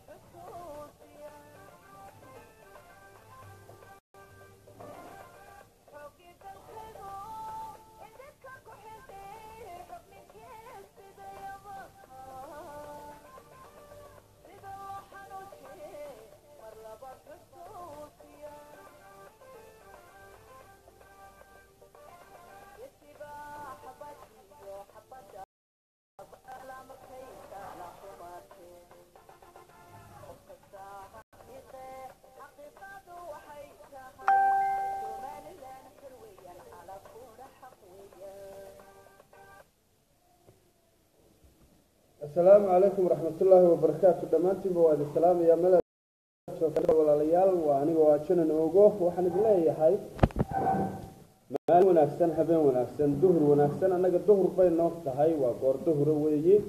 asalaamu calaykum waraxmatullaahi wabarakaatu dhammaantiinba waa idin salaamayaa meel walaalayaal waa aniga waa janan ogo waxaan idin leeyahay maalin wanaagsan habeen wanaagsan duhur wanaagsan annaga duhur bay noo tahay waa goor duhura weeye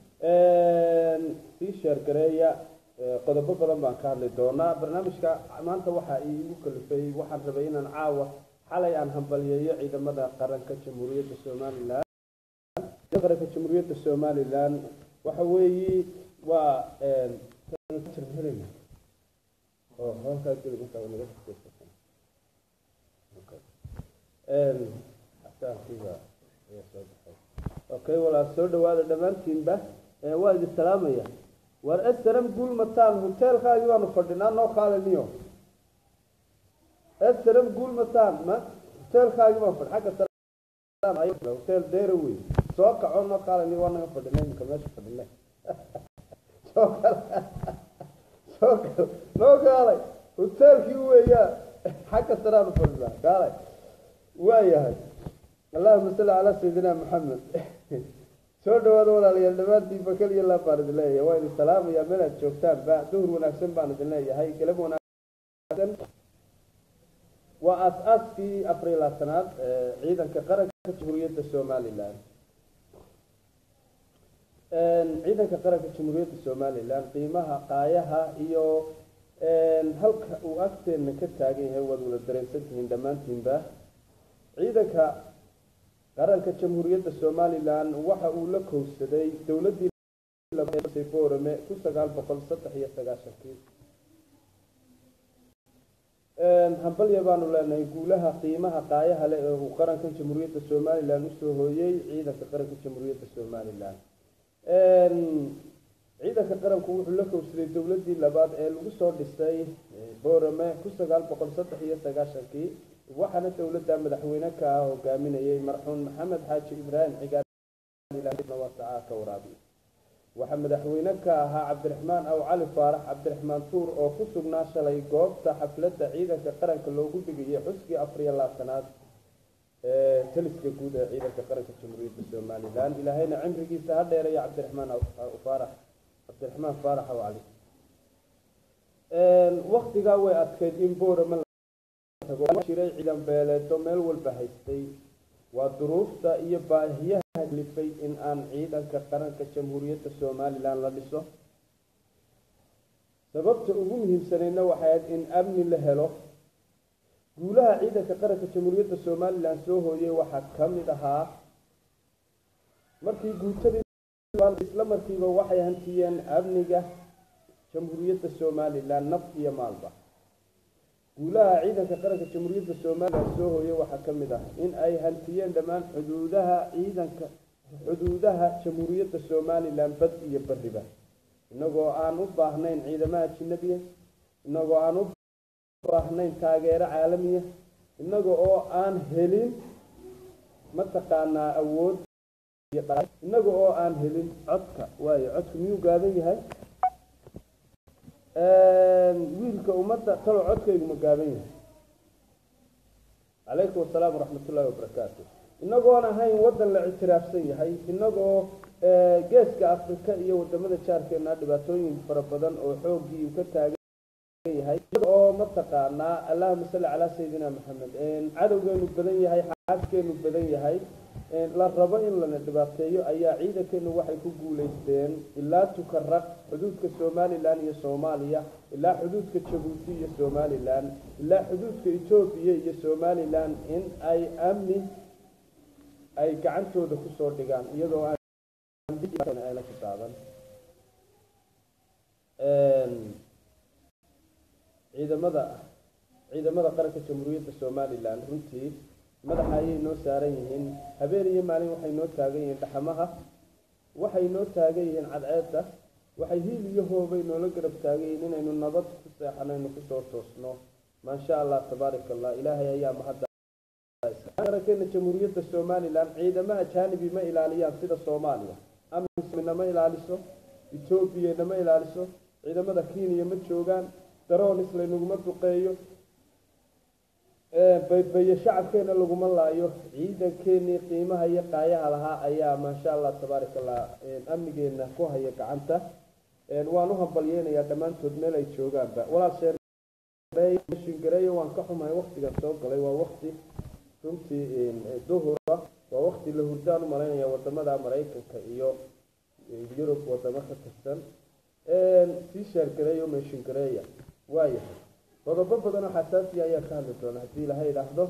sii sheergareeya qodobo badan baan ka hadli doonaa barnaamijka maanta waxaa iigu kalifay waxaan rabay inaan caawa xalay aan hambaliyeeyo ciidamada qaranka jamhuuriyadda somalilan qaranka jamhuuriyadda somalilan waxa weeye waa okay walaal soo dhawaada dhammaantiinba waa idin salaamaya war srm guul mataan hoteelkaagii baanu fadhinaa noo kaaliniyo srm guul mataan ma hoteelkaagii baan fadhi xagga hotel dera wey soo kaco noo kaalini waa naga fadhina imika meesha fadhina soo kal soo kal noo kaalay hoteelkii weeyaa xagga saraanu fadhinaa kaalay waayahay allahuma salli calaa sayidina maxamed soo dhawaada walaalayaal dhammaantiinba keliya laa baan idin leeyahay waa idin salaamayaa meel aad joogtaan ba duhur wanaagsan baan idin leeyahay galab wanaagsan waa aas-aaskii afariy labaatanaad ciidanka qaranka jamhuuriyadda somalilan ciidanka qaranka jamhuuriyadda somalilan qiimaha qaayaha iyo halka uu agteena ka taagan yahay waad wada dareensantihiin dhammaantiinba ciidanka qaranka jamhuuriyadda somalilan waxa uu la kowsaday dowladdii borame kun sagaal boqol saddex iyo sagaashankii hambalya baanu leenahay guulaha qiimaha qaayaha leh ee uu qaranka jamhuuriyadda somalilan usoo hooyey ciidanka qaranka jamhuuriyadda somalilan ciidanka qaranku wuxuu la kowsaday dowladdii labaad ee lagu soo dhisay borame kun sagaal boqol saddex iyo sagaashankii waxaana dowladda madaxweyne ka ah hogaaminayay marxuum maxamed xaaji ibraahim cigaal ka waraabiy waxaa madaxweyne ka ahaa cabdiraxmaan aw cali faarax cabdiraxmaan tuur oo ku sugnaa shalay goobta xafladda ciidanka qaranka loogu dhigayay xuskii afariyo labaatanaad ee taliska guud ee ciidanka qaranka jamhuuriyadda somalilan ilaahayna cimrigiisa ha dheeraya cabdiraxmaan faarax cabdiraxmaan faarax aw cali waktigaa way adkeyd in boorama jiray ciidan beeleedo meel walba haystay waa duruufta iyo baahiyaha lifay in aan ciidanka qaranka jamhuuriyadda somalilan la dhiso sababta ugu muhiimsanayna waxay ahayd in amni la helo guulaha ciidanka qaranka jamhuuriyadda somalilan soo hooyay waxaa ka mid ahaa markii guutadii isla markiiba waxay hantiyeen amniga jamhuuriyadda somalilan naf iyo maalba guulaha ciidanka qaranka jamhuuriyadda somalilan soo hooyay waxaa ka mid ah in ay hantiyeen dhammaan xuduudaha ciidanka xuduudaha jamhuuriyadda somalilan bad iyo bariba inagoo aan u baahnayn ciidamaha ajinabiya inagoo aan u baahnayn taageero caalamiya inaga oo aan helin mataqaanaa awood inaga oo aan helin codka waayo codka miyuu gaaban yahay wiilka ummadda talo codkaygu ma gaaban yahay calaykum asalaam waraxmat ullahi wabarakaatu inagoon ahayn waddan la ictiraafsan yahay inagoo geeska afrika iyo wadamada jaarkeena dhibaatooyin fara badan oo xooggii uu ka taagan yahay oo mataqaanaa allahuma salli calaa sayidina maxamed cadowgeenu badan yahay xaaskeenu badan yahay la rabo in lana dhibaateeyo ayaa ciidankeenu waxay ku guuleysteen ilaa tukaraq xuduudka somalilan iyo soomaaliya ilaa xuduudka jabuuti iyo somalilan ilaa xuduudka etoobiya iyo somalilan in ay amni ay gacantooda kusoo dhigaan iyadoo aanla kitaaban ciidamada ciidamada qaranka jamhuuriyadda somalilan runtii madaxa ayay noo saaran yihiin habeen iyo maalin waxay noo taagan yihiin dhaxamaha waxay noo taagan yihiin cadceedda waxay hiil iyo hoobay noola garab taagan yihiin inaynu nabad ku seexanaynu kusoo toosno maasha allah tabaaraka allah ilaahay ayaa mahadda qarankeena jamhuuriyadda somalilan ciidamo ajaanibi ma ilaaliyaan sida soomaaliya amisna ma ilaaliso etoobiyana ma ilaaliso ciidamada kenya ma joogaan daroonis laynaguma duqeeyo baybaye shacabkeena laguma laayo ciidankeenii qiimaha iyo qaayaha lahaa ayaa maasha allah tabaaraka allah amnigeena ku haya gacanta waan u hambalyeynayaa dhammaantood meel ay joogaanba walaal sheershingareeyo waan ka xumahay waktigan soo galay waa wakti runtii duhura waa wakti la hurdaan u malaynaya wadamada maraykanka iyo yurub wadamo ka tirsan sii sheergareeyo meeshingareeya waayahay qodobo badan oo xasaasiya ayaa ka hadli doona haddii ilaha idhaahdo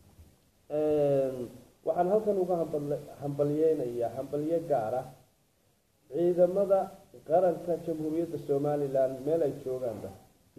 waxaan halkan uga hambalyeynayaa hambalyo gaara ciidamada qaranka jamhuuriyadda somalilan meel ay joogaanba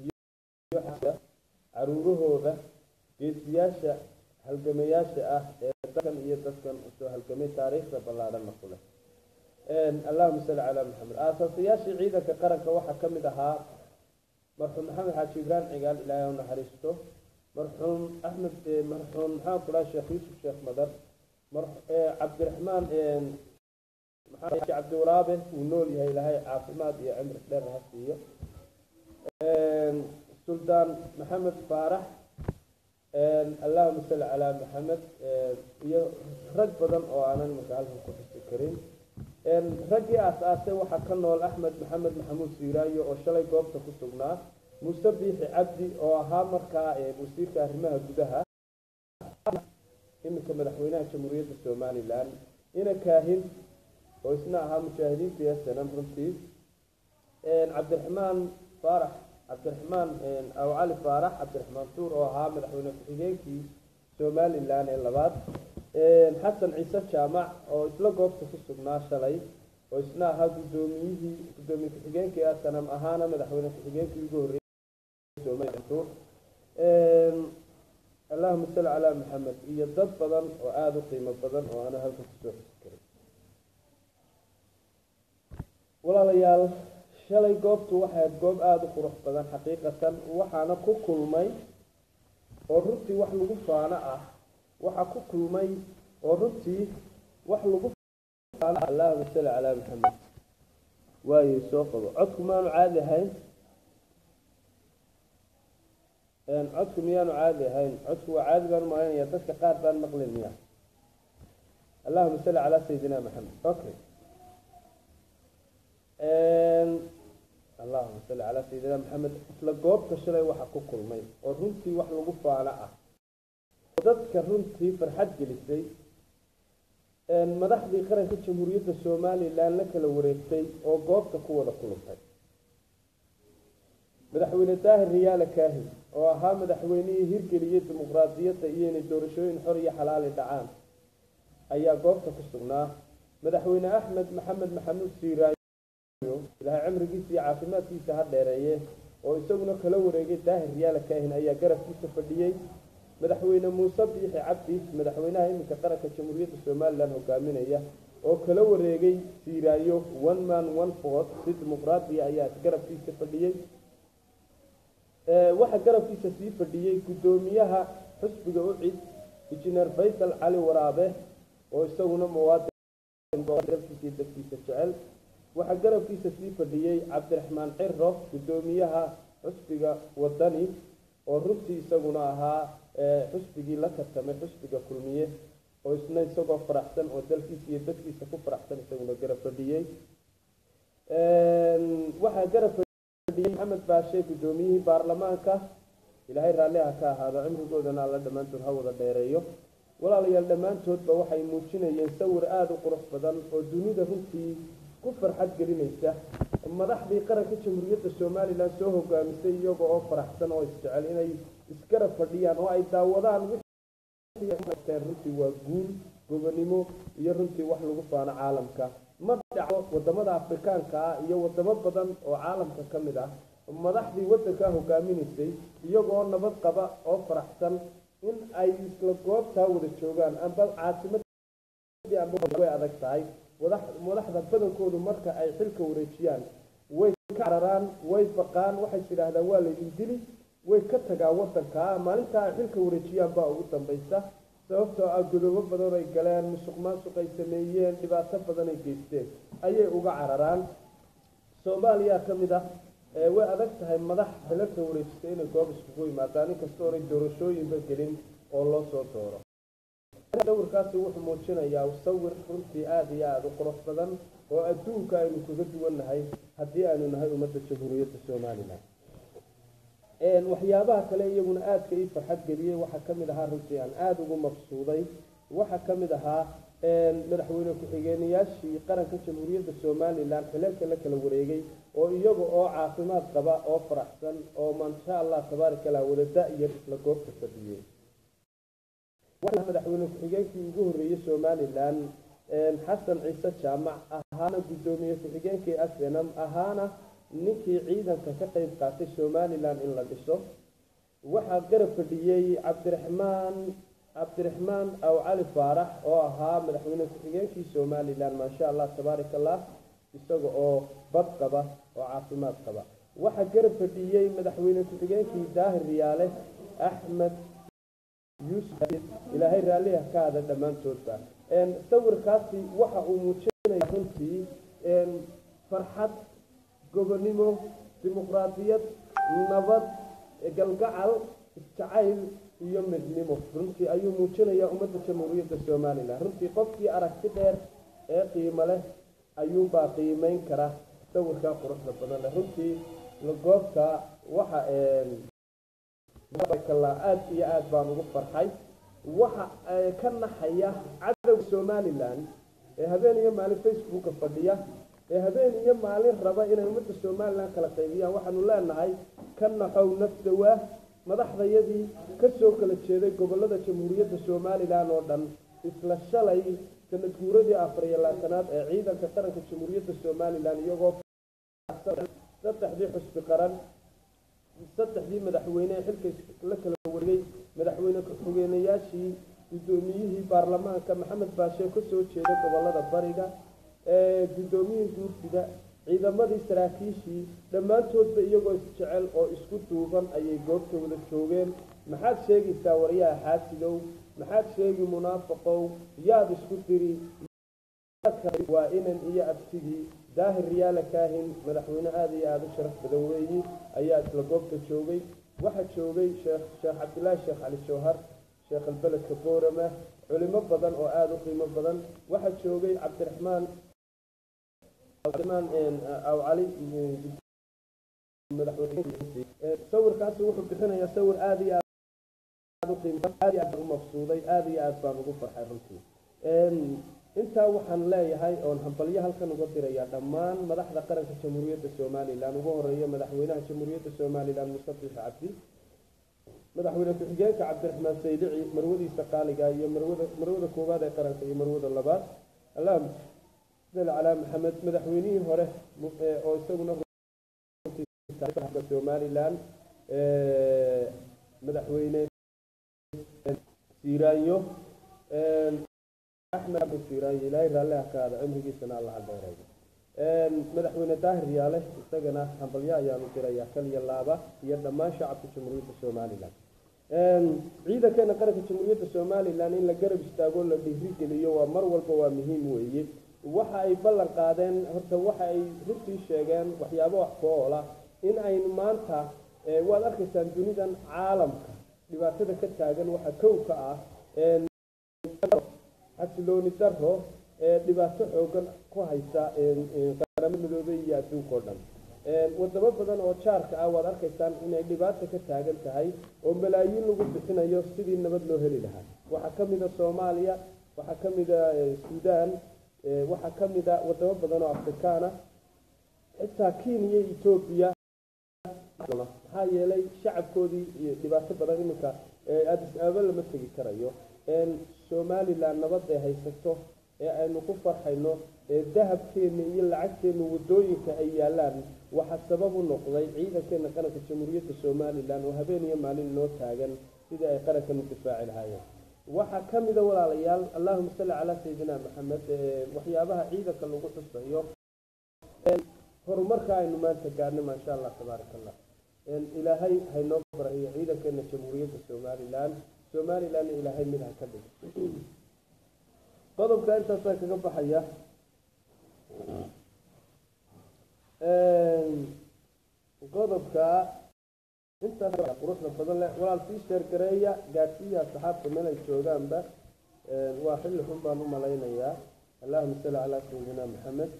caruurahooda geesiyaasha halgamayaasha ah ee dadkan iyo dadkan usoo halgamay taariikhda ballaadhana ku leh allahuma salli calaa maxamed aasaasayaashii ciidanka qaranka waxaa ka mid ahaa marxuum maxamed xaaji ibrahim cigaal ilaahay u naxariisto marxuum axmed marxuum maxaan ku dhaha sheekh yuusuf sheekh madar cabdiraxmaan maxaa cabdiwaraabe wuu nool yahay ilaahay caafimaad iyo cimri dheer ha siiyo suldaan maxamed faarax allahuma salli calaa maxamed iyo rag badan oo aanan marka halkan ku xusi karin raggii aas-aasay waxaa ka nool axmed maxamed maxamuud siiraayo oo shalay goobta ku sugnaa muuse biixi cabdi oo ahaa markaa wasiirka arrimaha gudaha iminka madaxweynaha jamhuuriyadda somalilan ina kaahin oo isna ahaa mujaahidiinta yasanam runtii cabdiraxmaan faarax cabdiraxmaan aw cali faarax cabdiraxmaan tuur oo ahaa madaxweyne ku-xigeenkii somalilan ee labaad xasan ciise jaamac oo isla goobta ku sugnaa shalay oo isna ahaa gudoomiyihii gudoomiye ku-xigeenkii asanam ahaana madaxweyne ku-xigeenkii ugu horreeyay allahuma salli calaa maxamed iyo dad badan oo aada u qiimo badan oo aana halka kusoo xusi karin walaalayaal shalay goobtu waxay goob aada u qurux badan xaqiiqatan waxaana ku kulmay oo runtii wax lagu faano ah waxaa ku kulmay oo runtii wax lagu faano allahuma salli calaa maxamed waayo soo qabo codku maanu caadi ahayn codku miyaanu caadi ahayn codku waa caadi baan umalaynaya dadka qaar baan maqlin miya allahuma salli calaa sayidina maxamed okay allahuma salli calaa sayidina maxamed isla goobta shalay waxaa ku kulmay oo runtii wax lagu faano ah dadka runtii farxad gelisay madaxdii qaranka jamhuuriyadda somalilan la kala wareegtay oo goobta ku wada kulantay madaxweyne daahir riyaale kaahin oo ahaa madaxweynihii hirgeliyey dimuqraadiyadda iyo inay doorashooyin xor iyo xalaali dhacaan ayaa goobta ku sugnaa madaxweyne axmed maxamed maxamuud siiraayo ilaahay cimrigiisa iyo caafimaadkiisa ha dheereeye oo isaguna kala wareegay daahir riyaale kaahin ayaa garabkiisa fadhiyey madaxweyne muuse biixi cabdi madaxweynaha iminka qaranka jamhuuriyadda somalilan hogaaminaya oo kala wareegay siiraayo one man one vote si dimuqraadiya ayaa garabkiisa fadhiyey waxaa garabkiisa sii fadhiyey guddoomiyaha xusbiga ucid injineer faysal cali waraabe oo isaguna muwaadinkiisa dadkiisa jecel waxaa garabkiisa sii fadhiyey cabdiraxmaan ciro guddoomiyaha xusbiga wadani oo runtii isaguna ahaa xusbigii la tartamay xusbiga kulmiye oo isna isagoo faraxsan oo dalkiisa iyo dadkiisa ku faraxsan isaguna garab fadhiyey waxaa garab maxamed baashe guddoomiyihii baarlamaanka ilaahay raalliha ka ahaado cimrigoodana alla dhammaantood ha wada dheereeyo walaalayaal dhammaantoodba waxay muujinayeen sawir aada u qurux badan oo dunida runtii ku farxad gelinaysa madaxdii qaranka jamhuuriyadda somalilan soo hogaamisay iyaga oo faraxsan oo isjecel inay isgarab fadhiyaan oo ay daawadaan runtii waa guul gobonimo iyo runtii wax lagu faano caalamka ma dhaco wadamada afrikaanka ah iyo wadamo badan oo caalamka ka mid ah madaxdii waddankaa hogaaminaysay iyagoo nabad qaba oo faraxsan in ay isla goobtaa wada joogaan amba caasimadii amba way adag tahay madaxda badankoodu marka ay xilka wareejiyaan way ka cararaan way baqaan waxay tidhaahdaan waa laydin dili way ka tagaan waddankaa maalintaa ay xilka wareejiyaan baa ugu dambaysa sababtoo ah godoobo badan ay galeen musuq maasuq ay sameeyeen dhibaato badan ay geysteen ayay uga cararaan soomaaliya ka mid ah way adag tahay madax xilalka wareejisay inay goob iskugu yimaadaan inkastoo onay doorashooyinba gelin oo loo soo dooro sawirkaasi wuxuu muujinayaa sawir runtii aada iyo aada u qurux badan oo adduunka aynu kaga duwannahay haddii aynu nahay ummadda jamhuuriyadda somalilan waxyaabaha kale iyaguna aadka ii farxad geliyey waxaa ka mid ahaa runtii aan aada ugu maqsuuday waxaa ka mid ahaa madaxweyne ku-xigeenayaashii qaranka jamhuuriyadda somalilan xilalka la kala wareegay oo iyaga oo caafimaad qaba oo faraxsan oo maasha allah tabaaraka allah wada da-yar isla goobta fadhiyey waxaa madaxweyne ku-xigeenkii ugu horreeyey somalilan xasan ciise jaamac ahaana guddoomiye ku-xigeenkii asenam ahaana ninkii ciidanka ka qeyb qaatay somalilan in la dhiso waxaa garab fadhiyey cabdiraxmaan cabdiraxmaan aw cali faarax oo ahaa madaxweyne ku-xigeenkii somalilan maasha allah tabaaraka allah isaga oo bad qaba oo caafimaad qaba waxaa garab fadhiyey madaxweyne ku-xigeenkii daahir riyaale axmed yuusuf ilaahay raalliha ka hada dhammaantoodba sawirkaasi waxa uu muujinaya runtii farxad gobonimo dimuqraadiyad nabad galgacal isjacayl iyo midnimo runtii ayuu muujinayaa ummadda jamhuuriyadda somalilan runtii qofkii aragti dheer ee qiimo leh ayuunbaa qiimeyn kara sawirkaa quruxda badan leh runtii goobta waxa aada iyo aada baan ugu farxay waxa ka naxaya cadowga somalilan ee habeen iyo maalin facebooka fadhiya ee habeen iyo maalin raba inay ummadda somalilan kala qaybiyaan waxaanu leenahay ka naxow nafdawaa madaxdayadii kasoo kala jeeday gobolada jamhuuriyadda somalilan oo dhan isla shalay sanad guuradii afar iyo labaatanaad ee ciidanka qaranka jamhuuriyadda somalilan iyagoo saddexdii xusbi qaran saddexdii madaxweyne ee xilka la kala wareegay madaxweyne ku-xigeenayaashii guddoomiyihii baarlamaanka maxamed baashe kasoo jeeda gobolada bariga guddoomiyihii guurtida ciidamadii saraakiishii dhammaantoodba iyagoo isjecel oo isku duuban ayay goobta wada joogeen maxaad sheegaysaa waryaha xaasidow maxaad sheegi munaafaqow yaad isku diri waa inan iyo abtigii daahir riyaala kaahin madaxweyne aada iyo aada u sharaf badan weeyi ayaa isla goobta joogay waxaa joogay sheekh sheekh cabdilaahi sheekh cali jawhar sheekh albeledka boorama culimo badan oo aada u qiimo badan waxaa joogay cabdiraxmaan cabdiraxmaan aw cali sawirkaasi wuxuu bixinayaa sawir aada iyo aada u qiimo aada iyo aad u mabsuuday aada iyo aad baan ugu farxay runtii intaa waxaan leeyahay oon hambalyo halkan uga dirayaa dhammaan madaxda qaranka jamhuuriyadda somalilan ugu horeeya madaxweynaha jamhuuriyadda somalilan mustafix cabdi madaxweyne ku-xigeenka cabdiraxmaan saydici marwadiisa qaaliga iyo marwada marwada koowaad ee qaranka iyo marwada labaad allahuma sali calaa maxamed madaxweynihii hore oo isaguna somalilan madaxweyne siiraanyo axmed axmed siiraanyo ilaahay raalliha ka aada cimrigiisana alla cadeyrayo madaxweyne daahir yaale isagana hambalyo ayaanu dirayaa kaliya laaba iyo dhammaan shacabka jamhuuriyadda somalilan ciidankeena qaranka jamhuuriyadda somalilan in la garab istaago la dhiirigeliyo waa mar walba waa muhiim weeye waxa ay ballan qaadeen horta waxa ay runtii sheegeen waxyaabo wax ku oola in aynu maanta waad arkaysaan dunidan caalamka dhibaatada ka taagan waxa kow ka ah xasilooni daro ee dhibaato xoogan ku haysa qaramo midoobey iyo adduunka o dhan wadamo badan oo jaarka ah waad arkaysaan inay dhibaato ka taagan tahay oo malaayiin lagu bixinayo sidii nabad loo heli lahaa waxaa ka mida soomaaliya waxaa ka mida suudaan waxaa ka mida wadamo badan oo afrikaana xitaa kenya etoobiya maxaa yeelay shacabkoodii iyo dhibaato badan iminka addis ababa lama tegi karayo somalilan nabad ay haysato ee aynu ku farxayno ee dahabkeenna iyo lacagteenna waddooyinka ay yaallaan waxaa sabab u noqday ciidankeena qaranka jamhuuriyadda somalilan oo habeen iyo maalin noo taagan sidii ay qarankan u difaaci lahaayeen waxaa ka mida walaalayaal allahuma salli calaa sayidina maxamed waxyaabaha ciidanka lagu xusayo horumarka aynu maanta gaarnay maasha allah tabaaraka allah ilaahay haynoo barahiyo ciidankeena jamhuuriyadda somalilan somalilanna ilaahay mid ha ka dhig qodobka intaasaa kaga baxaya qodobka intaas quruxda badan leh walaal sii sheergareeya gaadhsiiya saxaabta meel ay joogaanba waa xilli xun baan u malaynayaa allahuma salli calaa sayidina maxamed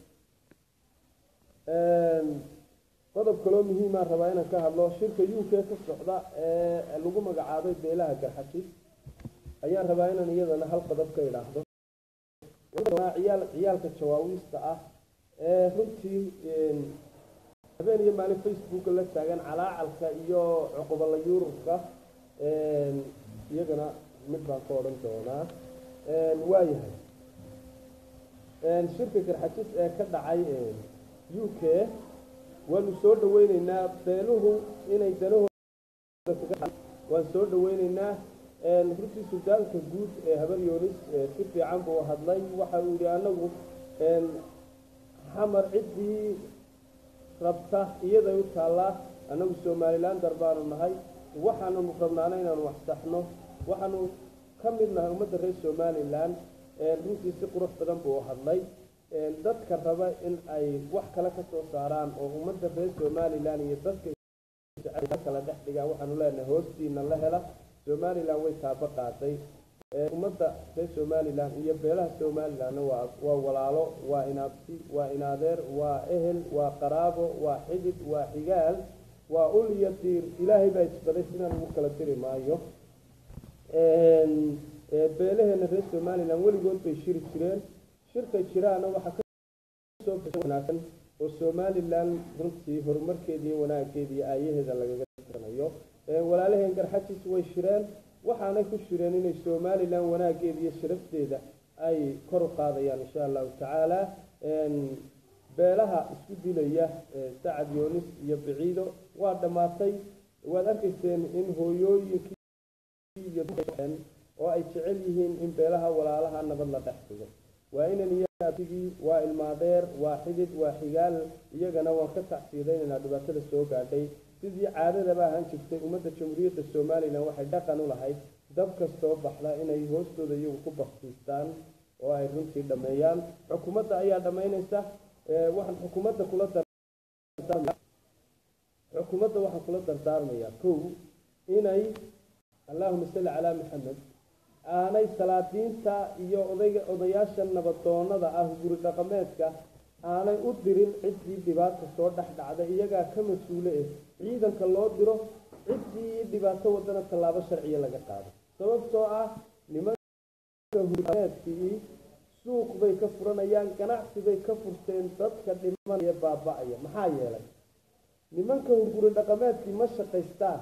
qodob kaloo muhiimaa rabaa inaan ka hadlo shirka u k ka socda ee lagu magacaabay beelaha garxajis ayaan rabaa inaan iyadana hal qodob ka idhaahdo ciyaal ciyaalka jawaawiista ah ee runtii habeen iyo maalin facebooka la taagan calaacalka iyo cuqubala yurubka iyagana mid baan ka odhan doonaa waayahay shirka garxajis ee ka dhacay u k waanu soo dhaweyneynaa beeluhu inay danahooda waan soo dhaweyneynaa runtii suldaanka guud ee habar yoonis si fiican buu hadlay waxa uu yihi anagu xamar ciddii rabta iyaday u taallaa annagu somalilan dar baanu nahay waxaanu rabnaana inaanu waxsaxno waxaanu ka mid nahay ummadda reer somalilan runtii si qurux badan buu hadlay dadka raba in ay wax kale ka soo saaraan oo ummadda reer somalilan iyo dadka kala dhex dhigaan waxaanu leenahay hoostiina la hela somalilan way taabo qaaday ummadda reer somalilan iyo beelaha somalilanna waa waa walaalo waa inaabti waa inaadeer waa ehel waa qaraabo waa xidid waa xigaal waa ul iyo diir ilaahay baa isbaday sidaan ugu kala diri maayo beelaheena reer somalilan weligood bay shiri jireen shirka jiraana waxaa kasoo wanaagsan oo somalilan runtii horumarkeeda iyo wanaaggeeda iyo aayaheeda lagaga tiranayo walaalaheen garxajis way shireen waxaanay ku shireen inay somalilan wanaaggeeda iyo sharafteeda ay kor u qaadayaan insha allahu tacaala beelaha isku dilaya sacad yoonis iyo biciido waa dhammaatay waad arkayseen in hooyooyinkii iyo oo ay jecel yihiin in beelaha walaalaha nabad la dhex dhigo waa inan iyo abtigii waa ilmaadeer waa xidid waa xigaal iyagana waan ka tacsiidaynaynaa dhibaatada soo gaadhay sidii caadadaba ahaan jirtay ummadda jamhuuriyadda somalilan waxay dhaqan u lahayd dab kastoo baxda inay hoostooda iyagu ku baktiistaan oo ay runtii dhammeeyaan xukuumadda ayaa dhammaynaysa waxaan xukuumadda kula xukuumadda waxaan kula dardaarmayaa kow inay allahuma salli calaa maxamed aanay salaadiinta iyo odayga odayaasha nabadoonada ah guri dhaqameedka aanay u dirin ciddii dhibaata soo dhex dhacda iyagaa ka mas-uule eh ciidanka loo diro ciddii dhibaato wadana tallaabo sharciya laga qaado sababtoo ah nimanka hurmeedkii suuq bay ka furanayaan ganacsi bay ka furteen dadka dhimanaya baaba-aya maxaa yeelay nimanka hurguri dhaqameedkii ma shaqaystaan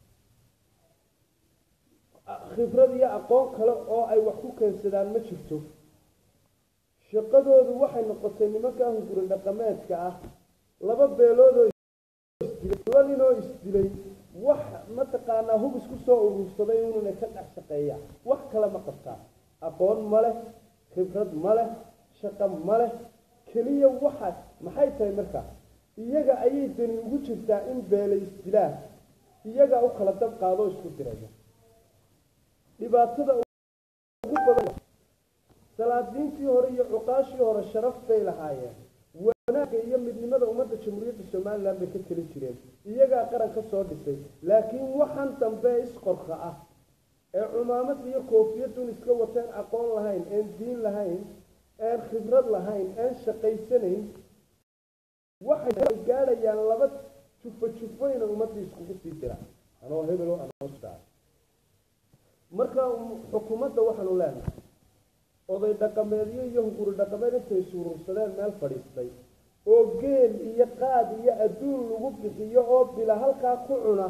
khibrad iyo aqoon kale oo ay wax ku keensadaan ma jirto shaqadoodu waxay noqotay nimanka hunguri dhaqameedka ah laba beeloodoo isdilay laba ninoo isdilay wax mataqaanaa hub isku soo urursaday inuna ka dhex shaqeeya wax kale ma qabtaan aqoon ma leh khibrad ma leh shaqo ma leh keliya waxa maxay tahay markaa iyaga ayay dani ugu jirtaa in beela isdilaan iyagaa u kala dab qaadoo isku diraya dhibaatada ugu badan salaadiintii hore iyo cuqaashii hore sharaf bay lahaayeen wanaagga iyo midnimada ummadda jamhuuriyadda somalilan bay ka teli jireen iyagaa qaran ka soo dhisay laakiin waxaan dambe isqorka ah ee cumaamad iyo koofiyadun iska wateen aqoon lahayn een diin lahayn een khibrad lahayn een shaqaysanayn waxay gaadhayaan laba jufo jufooyna ummaddii iskugu sii diraan anoo hebelo anoo marka xukuumadda waxaanu leenahay oday dhaqameedyo iyo hunguri dhaqameed intay suurursadeen meel fadhiistay oo geel iyo qaad iyo adduun lagu bixiyo oo bila halkaa ku cuna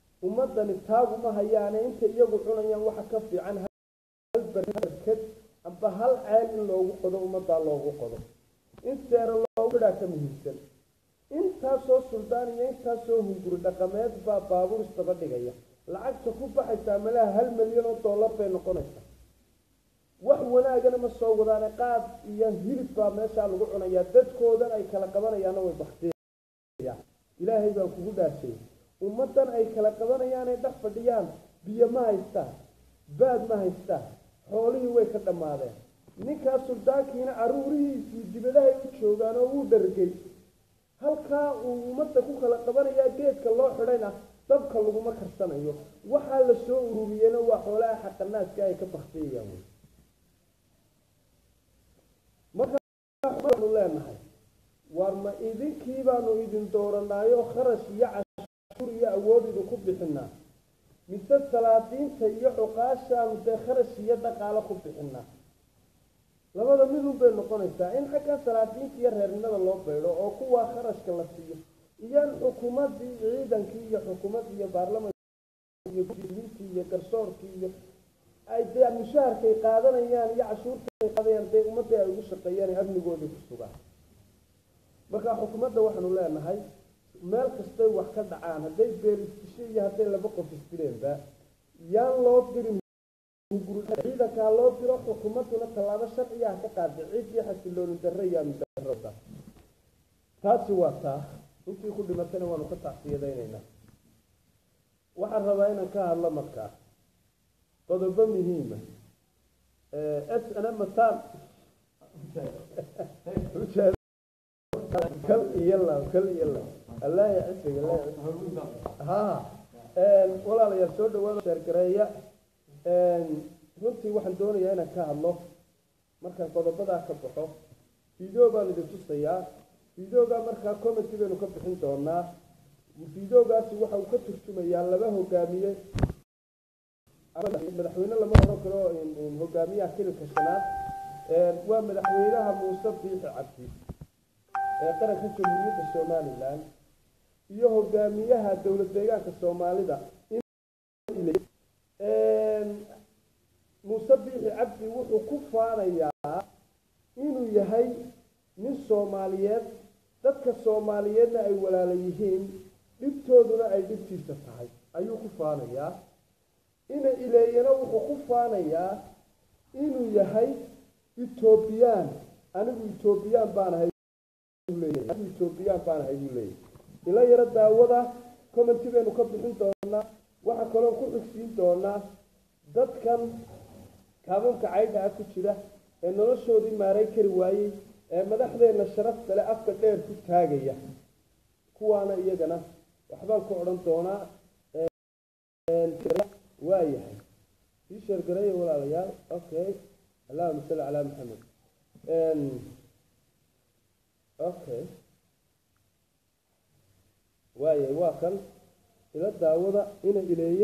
ummadani taaguma hayaane inta iyagu cunayaan waxa ka fiican halbarkad amba amba hal ceel in loogu qodo ummaddaa loogu qodo in seero loogu idhaa ka muhiimsan intaasoo suldaan iyo intaasoo hunguri dhaqameed baa baabuur isdaba dhigaya lacagta ku baxaysaa malaha hal milyan oo dollar bay noqonaysaa wax wanaagana ma soo wadaane qaad iyo hilib baa meeshaa lagu cunayaa dadkoodan ay kala qabanayaanna way baktiyayaan ilaahay baa kugu dhaashay ummaddan ay kala qabanayaanay dhex fadhiyaan biyo ma haystaan baad ma haystaan xoolihii way ka dhammaadeen ninkaas suldaankiina caruurihiisii dibadahay u joogaan oo wuu dhargay halkaa uu ummadda ku kala qabanayaa geedka loo xidhayna dabka laguma karsanayo waxaa la soo ururiyeyna waa xoolaha xaqanaaska ay ka baktiyayaan wey markaanu leenahay war ma idinkii baanu idin dooranaayo kharash iyo cashuur iyo awood idinku bixinaa mise salaadiinta iyo cuqaashaanu dee kharash iyo dhaqaalo ku bixinaa labada midun bay noqonaysaa in xagga salaadiinta iyo reernimada loo baydho oo kuwaa kharashka la siiyo iyo in xukuumaddii ciidankii iyo xukuumaddii iyo baarlamanka iyo guddiintii iyo garsoorkii iyo ay dee mushaharkay qaadanayaan iyo cashuurtaay qaadayaan dee ummadii ay ugu shaqeeyaan amnigoodii ku sugaan marka xukuumadda waxaanu leenahay meel kastay wax ka dhacaan hadday beelistisho iyo hadday laba qof isdileenba yaan loo dirin ciidankaa loo diro xukuumadduna tallaabo sharciyaha ka qaada ciddii xasilooni darre iyo amni darrada taasi waa taa intii ku dhimatayna waanu ka tacsiyadaynaynaa waxaan rabaa inaan ka hadlo markaa qodobo muhiima s n matan kal iyo lab kal iyo lab allah ya cisiga allah ya cisiga ha walaalayaal soo dhawaada sheergareeya runtii waxaan doonayaa inaan ka hadlo markaan qodobadaa ka baxo video baan idin tusayaa videogaa markaa commenty baynu ka bixin doonaa videogaasi waxa uu ka turjumayaa laba hogaamiye madaxweyne lama odhan karo hogaamiyaha kililka shanaad waa madaxweynaha muuse biixi cabdi ee qaranka jamhuuriyadda somalilan iyo hogaamiyaha dowlad deegaanka soomaalida muuse biixi cabdi wuxuu ku faanayaa inuu yahay nin soomaaliyeed dadka soomaaliyeedna ay walaala yihiin dhibtooduna ay dhibtiisa tahay ayuu ku faanayaa ina ileeyana wuxuu ku faanayaa inuu yahay etoobiyaan anigu etoobiyaan baan ahay anigu etoobiyaan baan ahay buu leeyahy ila yaro daawada commenty baynu ka bixin doonaa waxaa kaloo ku xigsiin doonaa dadkan kaabanka caydha ah ku jira ee noloshoodii maaray kari waayey ee madaxdeenna sharafta le afka dheer ku taagaya kuwaana iyagana waxbaan ku odhan doonaa waa yahay sii sheergareeya walaalayaal okay allahuma salli calaa maxamed okay waayahay waa kan ila daawada ina ileeye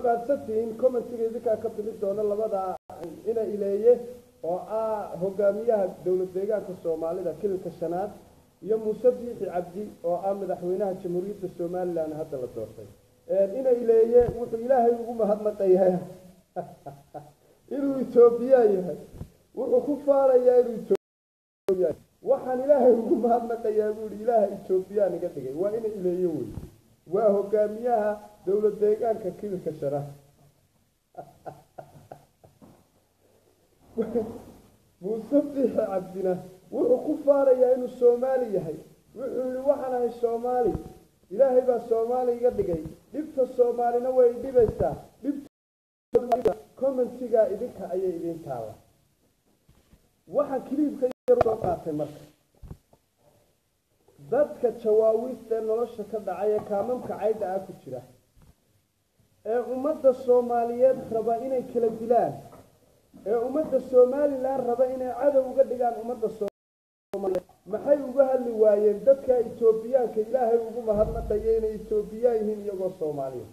fahamsantihiin commentiga idinkaa ka bixi doona labada ina ileeye oo ah hogaamiyaha dowlad deegaanka soomaalida kililka shanaad iyo muuse biixi cabdi oo ah madaxweynaha jamhuuriyadda somalilan hadda la doortay ina ileeye wuxuu ilaahay ugu mahadnaqayaa inuu etoobiya yahay wuxuu ku faanayaa inuu etoobiya waxaan ilaahay ugu mahadnaqayaa buu ihi ilaaha etoobiyaan iga dhigay waa ina ileeye wey waa hogaamiyaha dowlad deegaanka kililka shanaad muuse biixi cabdina wuxuu ku faanayaa inuu soomaali yahay wuxuu yihi waxaan ahay soomaali ilaahay baa soomaali iga dhigay dhibta soomaalina way dhibaysaa dhibta commentigaa idinka ayay idin taalla waxaan kiliibka yar soo qaatay marka dadka jawaawiista ee nolosha ka dhacay ee kaamamka cayda ah ku jira ee ummadda soomaaliyeed raba inay kala dilaan ee ummadda somalilan raba inay cadow uga dhigaan ummadda soomaaliyeed maxay uga hadli waayeen dadka etoobiyaanka ilaahay ugu mahadnaqaya inay etoobiyaan yihiin iyagoo soomaaliya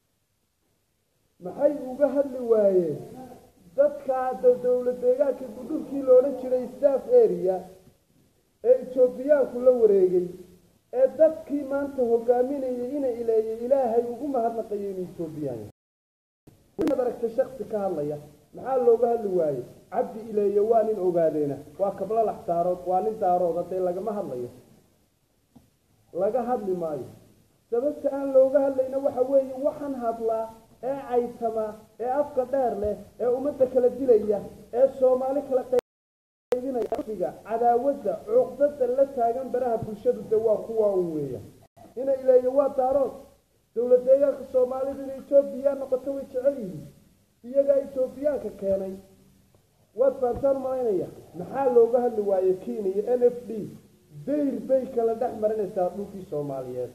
maxay uga hadli waayeen dadka dowlad deegaanka gudhurkii loodhan jiray staff area ee etoobiyaanku la wareegay ee dadkii maanta hogaaminayay ina ileeyay ilaahay ugu mahadnaqayo inuu etoobiyaan yahay inaad aragtay shaksi ka hadlaya maxaa looga hadli waayey cabdi ileeye waa nin ogaadeena waa kablo lax daarood waa nin daarooda dee lagama hadlayo laga hadli maayo sababta aan looga hadlayna waxa weeye waxaan hadlaa ee caytama ee afka dheer leh ee ummadda kala dilaya ee soomaali kala qaybinaya cadaawadda cuqdada la taagan baraha bulshadu de waa kuwa un weeya ina ileeye waa daarood dowlad deegaanka soomaalidu in etoobiya noqoto way jecel yihiin iyagaa etoobiyaanka keenay waad faantaan malaynaya maxaa looga hadli waaye kenya n f d dayr bay kala dhex marinaysaa dhulkii soomaaliyeed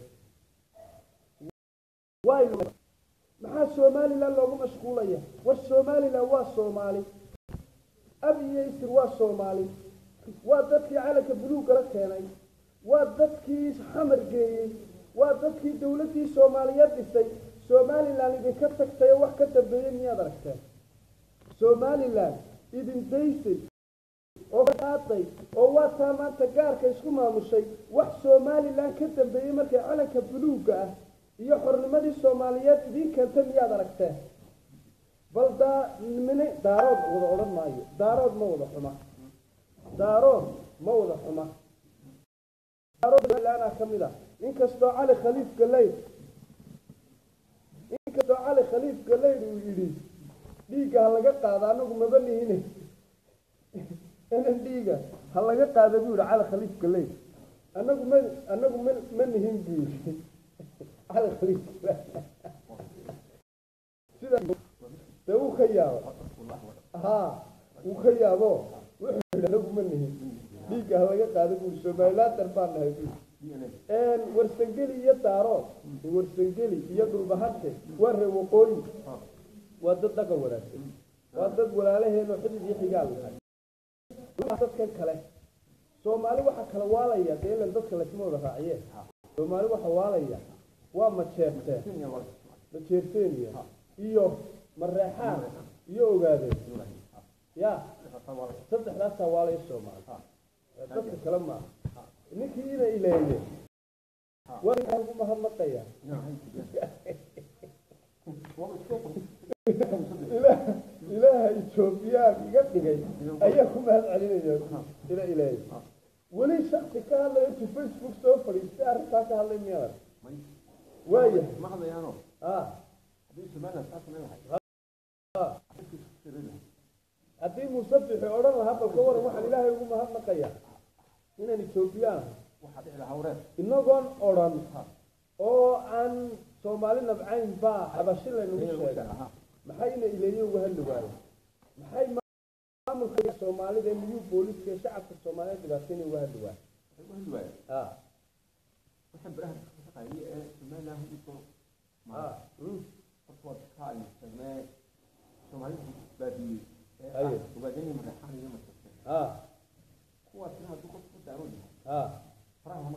maxaa somalilan loogu mashquulaya war somalilan waa soomaali ab iyo isir waa soomaali waa dadkii calanka buluugala keenay waa dadkii xamar geeyey waa dadkii dowladdii soomaaliyeed dhisay somalilan idinka tagtay oo wax ka dambeeyey miyaad aragteen somalilan idin daysay oo qaaday oo waa taa maanta gaarka isku maamushay wax somalilan ka dambeeyey markay calanka buluugga ah iyo xornimadii soomaaliyeed idiin keentay miyaad aragteen bal daa mine daarood wada odhan maayo daarood ma wada xuma daarood ma wada xuma daaroodlaana ka mid ah inkastoo cali khaliif galeyd inkastoo cali khaliif galeyd uu yidhi dhiigga ha laga qaado anagu maba nihine inan dhiiga ha laga qaada buu yihi cali khaliif galeyd anagu ma anagu ma ma nihin buu yidhi cali khaliif sida de wuu ka yaabo ha wuu ka yaabo wuxuu yidhi anagu ma nihin dhiigga ha laga qaado buu yihi somalilander baan nahay buu warsangeli iyo daarood warsangeli iyo dhulbahante waa ree waqooyi waa dad dhaqan wanaagsan waa dad walaalaheenoo xidid iyo xigaal nahay dadkan kale soomaali waxa kala waalaya dee ilan dadka laysma wada raaciyeen soomaali waxa waalaya waa majeerteen majeerteeniya iyo mareexaan iyo ogaadeen ya saddexdaasaa waalaya soomaali dadka kale maaha ninkii ina ileeye waa ninkaa ugu mahadnaqaya ilaaha etoobiyaan iga dhigay ayaa ku mahad celinaya ina ileeye weli shaksi ka hadlaya intuu facebook soo fadhiistay arrintaa ka hadlay miyaad waaya haddii musabixi odhan lahaa balka waran waxaan ilaahay ugu mahadnaqaya inaan etoobiyaan inagoon odhan oo aan soomaali nabcayn baa xabashi laynagu sheega maxay ina ileeye uga hadli waayo maxay maamulka soomaalida ee miyuu booliska ee shacabka soomaaliyeed dhibaatayna uga hadli waayo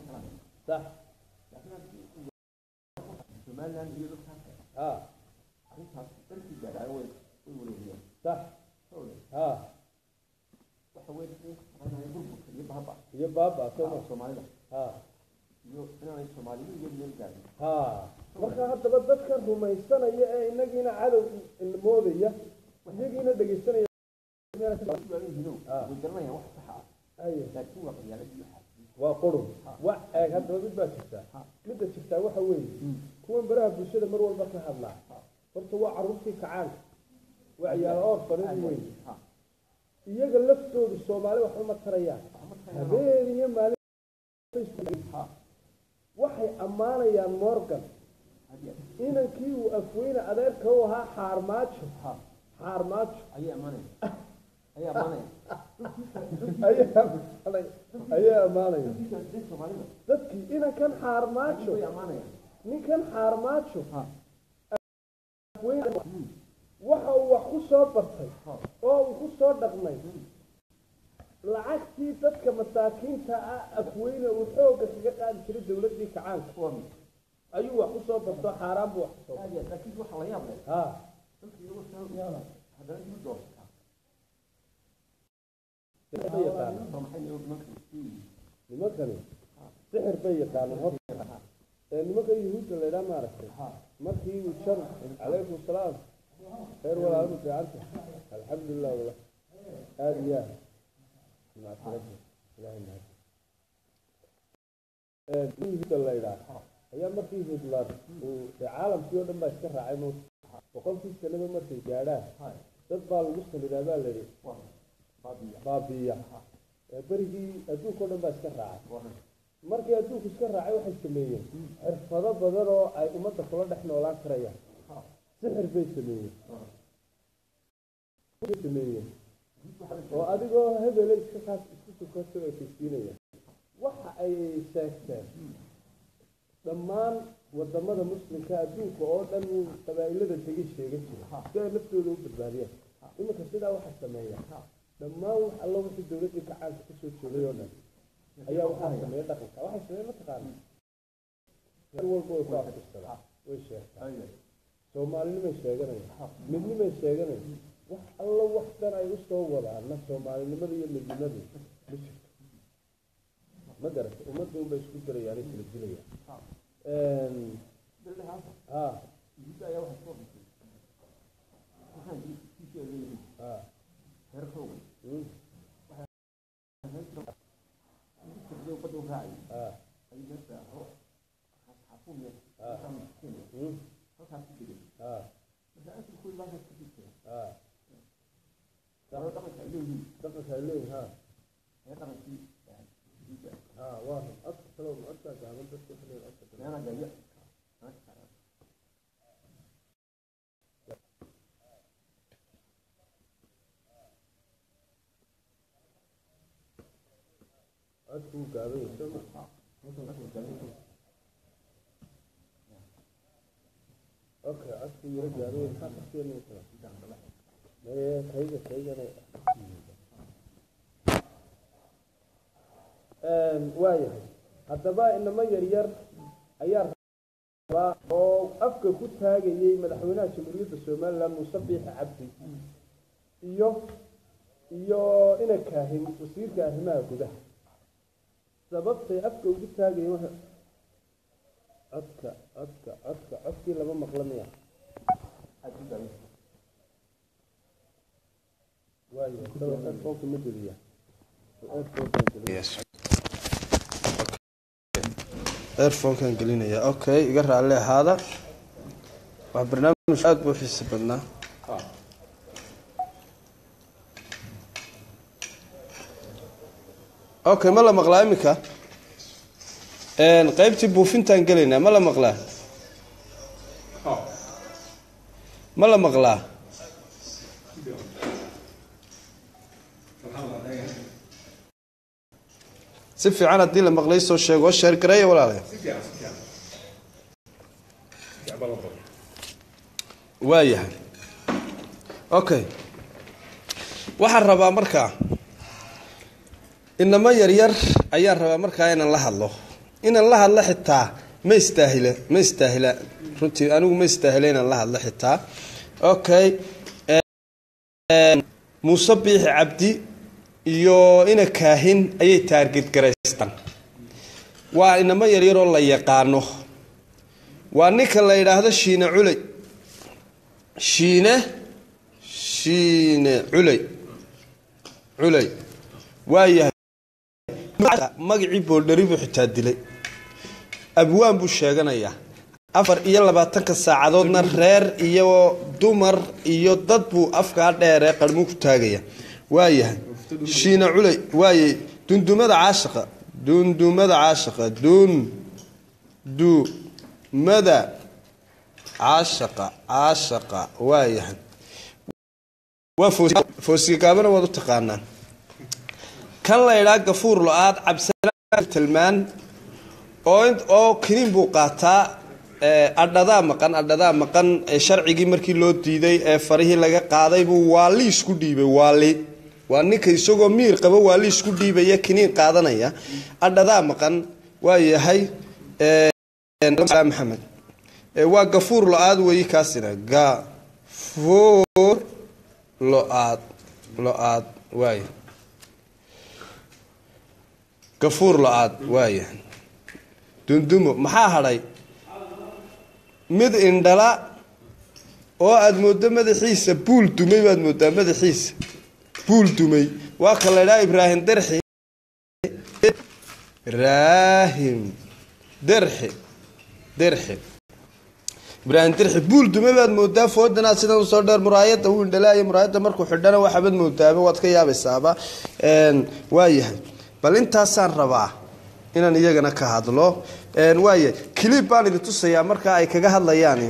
sax arrintaas dalkii gaadhaayo way way wareegayaan sax hawle ha waxa weeye anahay burburka iyo baaba iyo baaba soo soomaalida ha iyo inaanay soomaalidu iyo meel gaadhin ha marka haddaba dadka rumaysanaya ee inagiina cadow moodaya iyagiina dhegaysanaya waayihiino Ah. way garanayaan wax saxa ah Aye. laakiin waa qabyaaladii waxaa waa qurun wax eeg haddaba mid baa jirtaa Ha. midda jirtaa waxa weeye kuwan baraha bulshada mar walba ka hadlaa horta waa carruurtii kacaanka waa ciyaal oor farin weyn ha iyaga laftoodu soomaali waxba ma tarayaan waxma tayaan habeen iyo maalin Facebook ha waxay ammaanayaan morgan hadiya inankii uu afweyne adeerka u ahaa xaarmaajo ha xaarmaajo ayay ammaanaya ayay ammaanaya ayaa ammaanay- ayaa ammaanaya dadkiisa dee soomaalida dadkii inankan xaarmaajo way ammaanayaan ninkan xaarmaajo ha afweyne waxa uu wax ku soo bartay ha oo uu ku soo dhaqmay lacagtii dadka masaakiinta ah afweyne uu xoogga kaga qaadi jiray dowladdii kacaanka kuwa mid ayuu wax ku soo barto xaaraan buu wax ku soo bartay hadiya laakiin waxa la yaab leh ha dadka iyagu saa haddana dib doorsataa bay yaqaanaan waa maxay nimanka nimanka nimankani sixir bay yaqaanaan horta ee nimanka yuhuudda la idhaa maaragtay ha markii uu jar calaykum salaam khayr walaalma fiicanta alxamdulilah wala aada iyo aad macsirada ilahay mahad yuhuudda la idhaa ayaa markii hitler uu dee caalamkii oo dhan baa iska raacay mowt boqolkii sanaba markay gaadhaan ha dad baa lagu salidaa baa la yidhi waa baabiya baabiya ee berigii adduunka oo dhan baa iska raacay waa markii adduunku iska raacay waxay sameeyeen xirfado badan oo ay ummadda kula dhex noolaan karayaan ha sixir bay sameeyeen ha bay sameeyeen oo adigoo hebele iska kaas isku sukaso ay kaysiinayaan waxa ay sheegteen dhammaan wadamada muslimka adduunka oo dhan qabaa'ilada tegay sheegan jira si ay naftooda u badbaadiyaan iminka sidaa waxaa sameeya dhammaan wax alla wixii dowladdii kacaanka kasoo jeeday oo dhan ayaa waxaa sameeya dhaqanka waxay sameeya mataqaana meel walba way ku aftirsadaan way sheegtaan soomaalinimay sheeganayaan midnimay sheeganayaan wax alla wax dhan ay usoo wadaana soomaalinimada iyo midnimadu ma jirto ma garata ummadda unbay isku dirayaanay kala dilayaan bilahaasa ha yuhuudda ayaa waxay soo dhintay waxaan kiisa leeyihiin ha reer xoogan mm, badda u raacay ha ay meesha xafuumiya Ah. kenya mm, halkaas ku degay ha marka asalkooda halkaas ku jirtay ha sabab dhaqanka ay leeyihiin dhaqanka ay leeyihin ha ee dhaqankii yuhuudda ha waa run codka kale oo codkaa gaaban dadka waxay leeyihin codka kale meena gaya codka wuu gaaban yahay soo ma okay codka yaro gaaban yahay maxaa kaskeeni kara maye kayga kaygana waayahay haddaba inamo yaryar ayaa rabaa oo afka ku taagayay madaxweynaha jamhuuriyadda somaliland muuse biixi cabdi iyo iyo ina kaahin wasiirka arrimaha gudaha sababtay afka ugu taagayeen waxa codka codka codka codkii lama maqla miya waayo headphoneka ma geliya earfonkan gelinaya okay iga raalli ahaada waa barnaamij aada buu xiisi badnaa okay ma la maqlaa iminka qaybtii buufintaan gelaynaa ma la maqlaa ma la maqlaa si fiican haddii la maqlay soo sheego sheer gareeya walaalayaal waayahay okay waxaan rabaa markaa inamo yaryar ayaan rabaa markaa inaan la hadlo inaan la hadlo xitaa ma istaahila ma istaahila runtii anigu ma istaahila inaan la hadlo xitaa okay muuse biixi cabdi iyo ina kaahin ayay taarget garaystaan waa inamo yaryaroo la yaqaano waa ninka la yidhaahdo shiine culey shiine shiine culey culey waayahay magacii boodhari buu xitaa dilay abwaan buu sheeganayaa afar iyo labaatanka saacadoodna reer iyo dumar iyo dad buu afkaa dheeree qarmuu ku taagaya waayahay shiine culey waayay dundumada caashaqa dundumada caashaqa dundumada caashaqa caashaqa waayahay waa foosigaabana waad u taqaanaan kan la idhaa gafuur lo-aad cabdisalaan tilmaan oo oo kiniin buu qaataa adhadaa maqan adhadaa maqan sharcigii markii loo diiday ee farihii laga qaaday buu waali isku dhiibay waali waa ninka isagoo miir qaba waali isku dhiibaya kiniin qaadanaya adhadaa maqan waa yahay maxamed waa gafuur lo-aad weyi kaasina gafuur lo-aad lo-aad waaya gafuur lo-aad waaya dundumo maxaa hadhay mid indhala oo aada mooddo madaxiisa buul dumay baad mooddaa madaxiisa buul dumay waa ka la idhaha ibraahim derxi ibraahim derxi derxi ibraahim derxi buul dumay baad moodaa foodanaad sidan usoo dheer muraayada wuu indhalaayo muraayada markuu xidhana waxaabad moodaaba waad ka yaabaysaaba waayahay bal intaasaan rabaa inaan iyagana ka hadlo waaya clib baan idin tusayaa markaa ay kaga hadlayaan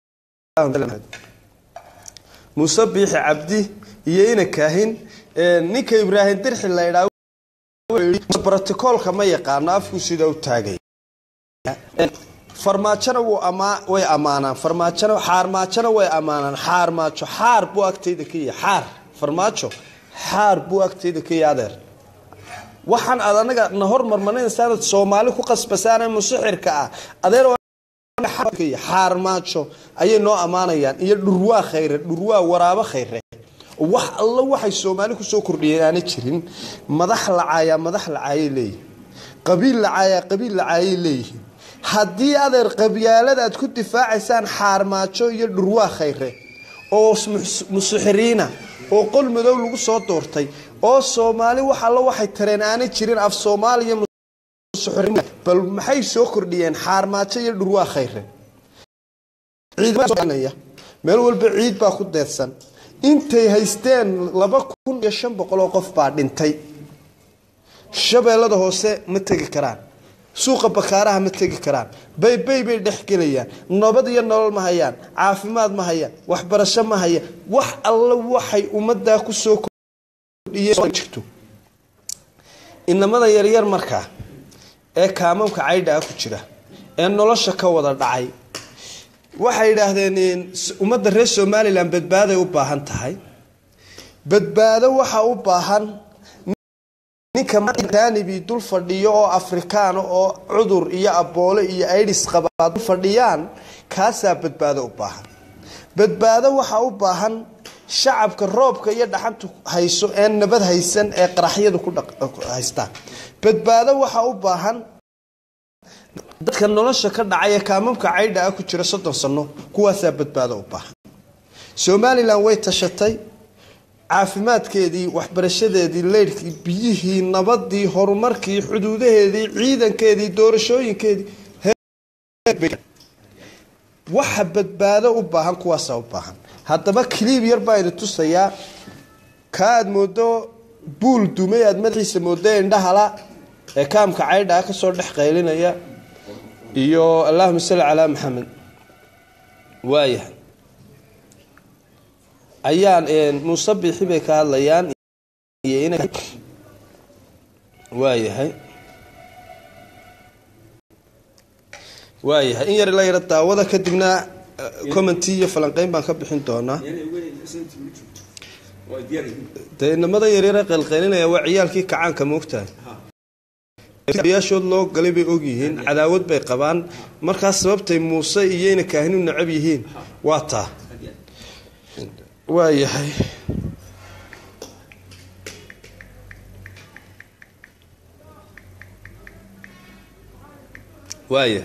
muuse biixi cabdi iyo ina kaahin ninka ibraahim dirxi la idhaa brotocoolka ma yaqaano afku sida u taagay farmaajona wuu amaa way ammaanaan farmaajona xaarmaajona way ammaanaan xaarmaajo xaar buu agtayda ka yahay xaar farmaajo xaar buu agtayda ka yahay adeer waxaan aad anaga na hormarmanaysaanad soomaali ku qasbasaane musixirka ah adeer xaarmaajo ayay noo ammaanayaan iyo dhurwaa khayre dhurwaa waraabo khayre wax alla waxay soomaali kusoo kordhiyeen aana jirin madax lacaayaa madax lacaayay leeyihin qabiil lacaayaa qabiil lacaayay leeyihiin haddii adeer qabyaalada aad ku difaacaysaan xaarmaajo iyo dhurwaa khayre oo musixiriina oo qol madow lagu soo doortay oo soomaali wax alla waxay tareen aanay jirin af soomaaliya bal maxay soo kordhiyeen xaarmaajo iyo dhurwaa khayre meel walba ciid baa ku deedsan intay haysteen laba kun iyo shan boqol oo qof baa dhintay shabeellada hoose ma tegi karaan suuqa bakaaraha ma tegi karaan baybay bay dhex gelayaan nabad iyo nolol ma hayaan caafimaad ma hayaan waxbarasho ma hayaan wax alla waxay ummaddaa kusoo jirto inamada yaryar markaa ee kaamamka caydha ah ku jira ee nolosha ka wada dhacay waxay yidhaahdeen ummadda reer somalilan badbaaday u baahan tahay badbaado waxa u baahan ninka jaanibi dul fadhiyo oo afrikaana oo cudur iyo aboole iyo aidhis qabaa dul fadhiyaan kaasaa badbaado u baahan badbaado waxa u baahan shacabka roobka iyo dhaxantu hayso ee nabad haysan ee qaraxyadu ku haystaan badbaado waxa u baahan dadka nolosha ka dhacay ee kaamamka caydha ah ku jira soddon sano kuwaasaa badbaado u baahan somalilan way tashatay caafimaadkeedii waxbarashadeedii leydhkii biyihii nabadii horumarkii xuduudaheedii ciidankeedii doorashooyinkeedii waxa badbaado u baahan kuwaasaa u baahan haddaba kiliib yar baa idin tusayaa kaa aad moodo buul dumay aad madaxiisa moodo indhahala ee kaamka caydhaa kasoo dhex qaylinaya iyo allahuma salli calaa maxamed waayahay ayaan muuse biixi bay ka hadlayaan iyo ina waayahay waayahay in yar la yaro daawada kadibna commenty iyo falanqeyn baan ka bixin doonaa dee inamada yaryare qaylqaylinaya waa ciyaalkii kacaanka moogtahay yaashood loo galay bay ogyihiin cadaawad bay qabaan markaas sababtay muuse iyayna kaahinu necab yihiin waa taa waa yahay waaya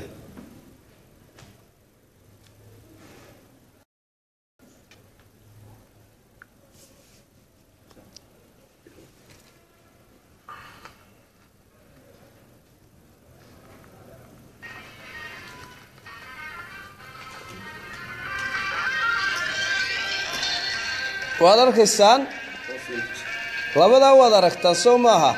waad arkaysaan labadaa waad aragtaan soo maaha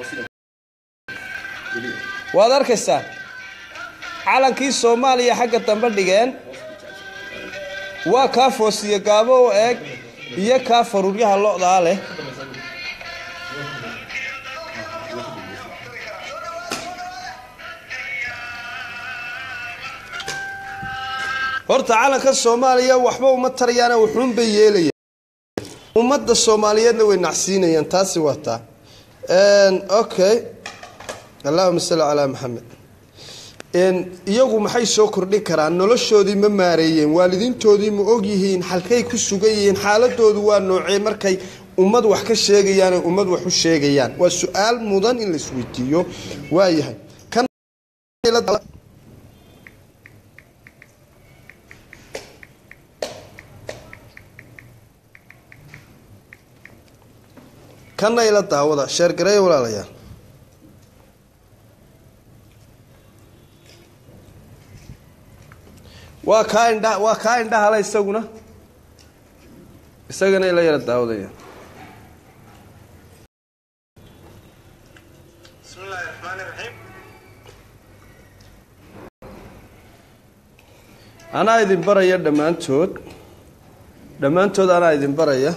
waad arkaysaan calankii soomaaliya xagga dambe dhigeen waa kaa foosiye gaabo u eeg iyo kaa faruuryaha lo-daa leh horta calanka soomaaliya waxba uma tarayaana wuxuunbay yeelaya ummadda soomaaliyeedna way nacsiinayaan taasi waa taa okay allahuma salli calaa maxamed iyagu maxay soo kordhin karaan noloshoodii ma maareeyeen waalidiintoodii ma ogyihiin halkay ku sugan yihiin xaaladoodu waa noocee markay ummad wax ka sheegayaan ay ummad wax u sheegayaan waa su-aal mudan in laisweydiiyo waayahay kana ila daawada sheergareeya walaalayaal waa kaa indha waa kaa indhahala isaguna isagana ila yara daawadaya بسم الله الرحمن الرحيم anaa idin baraya dhammaantood dhammaantood anaa idin baraya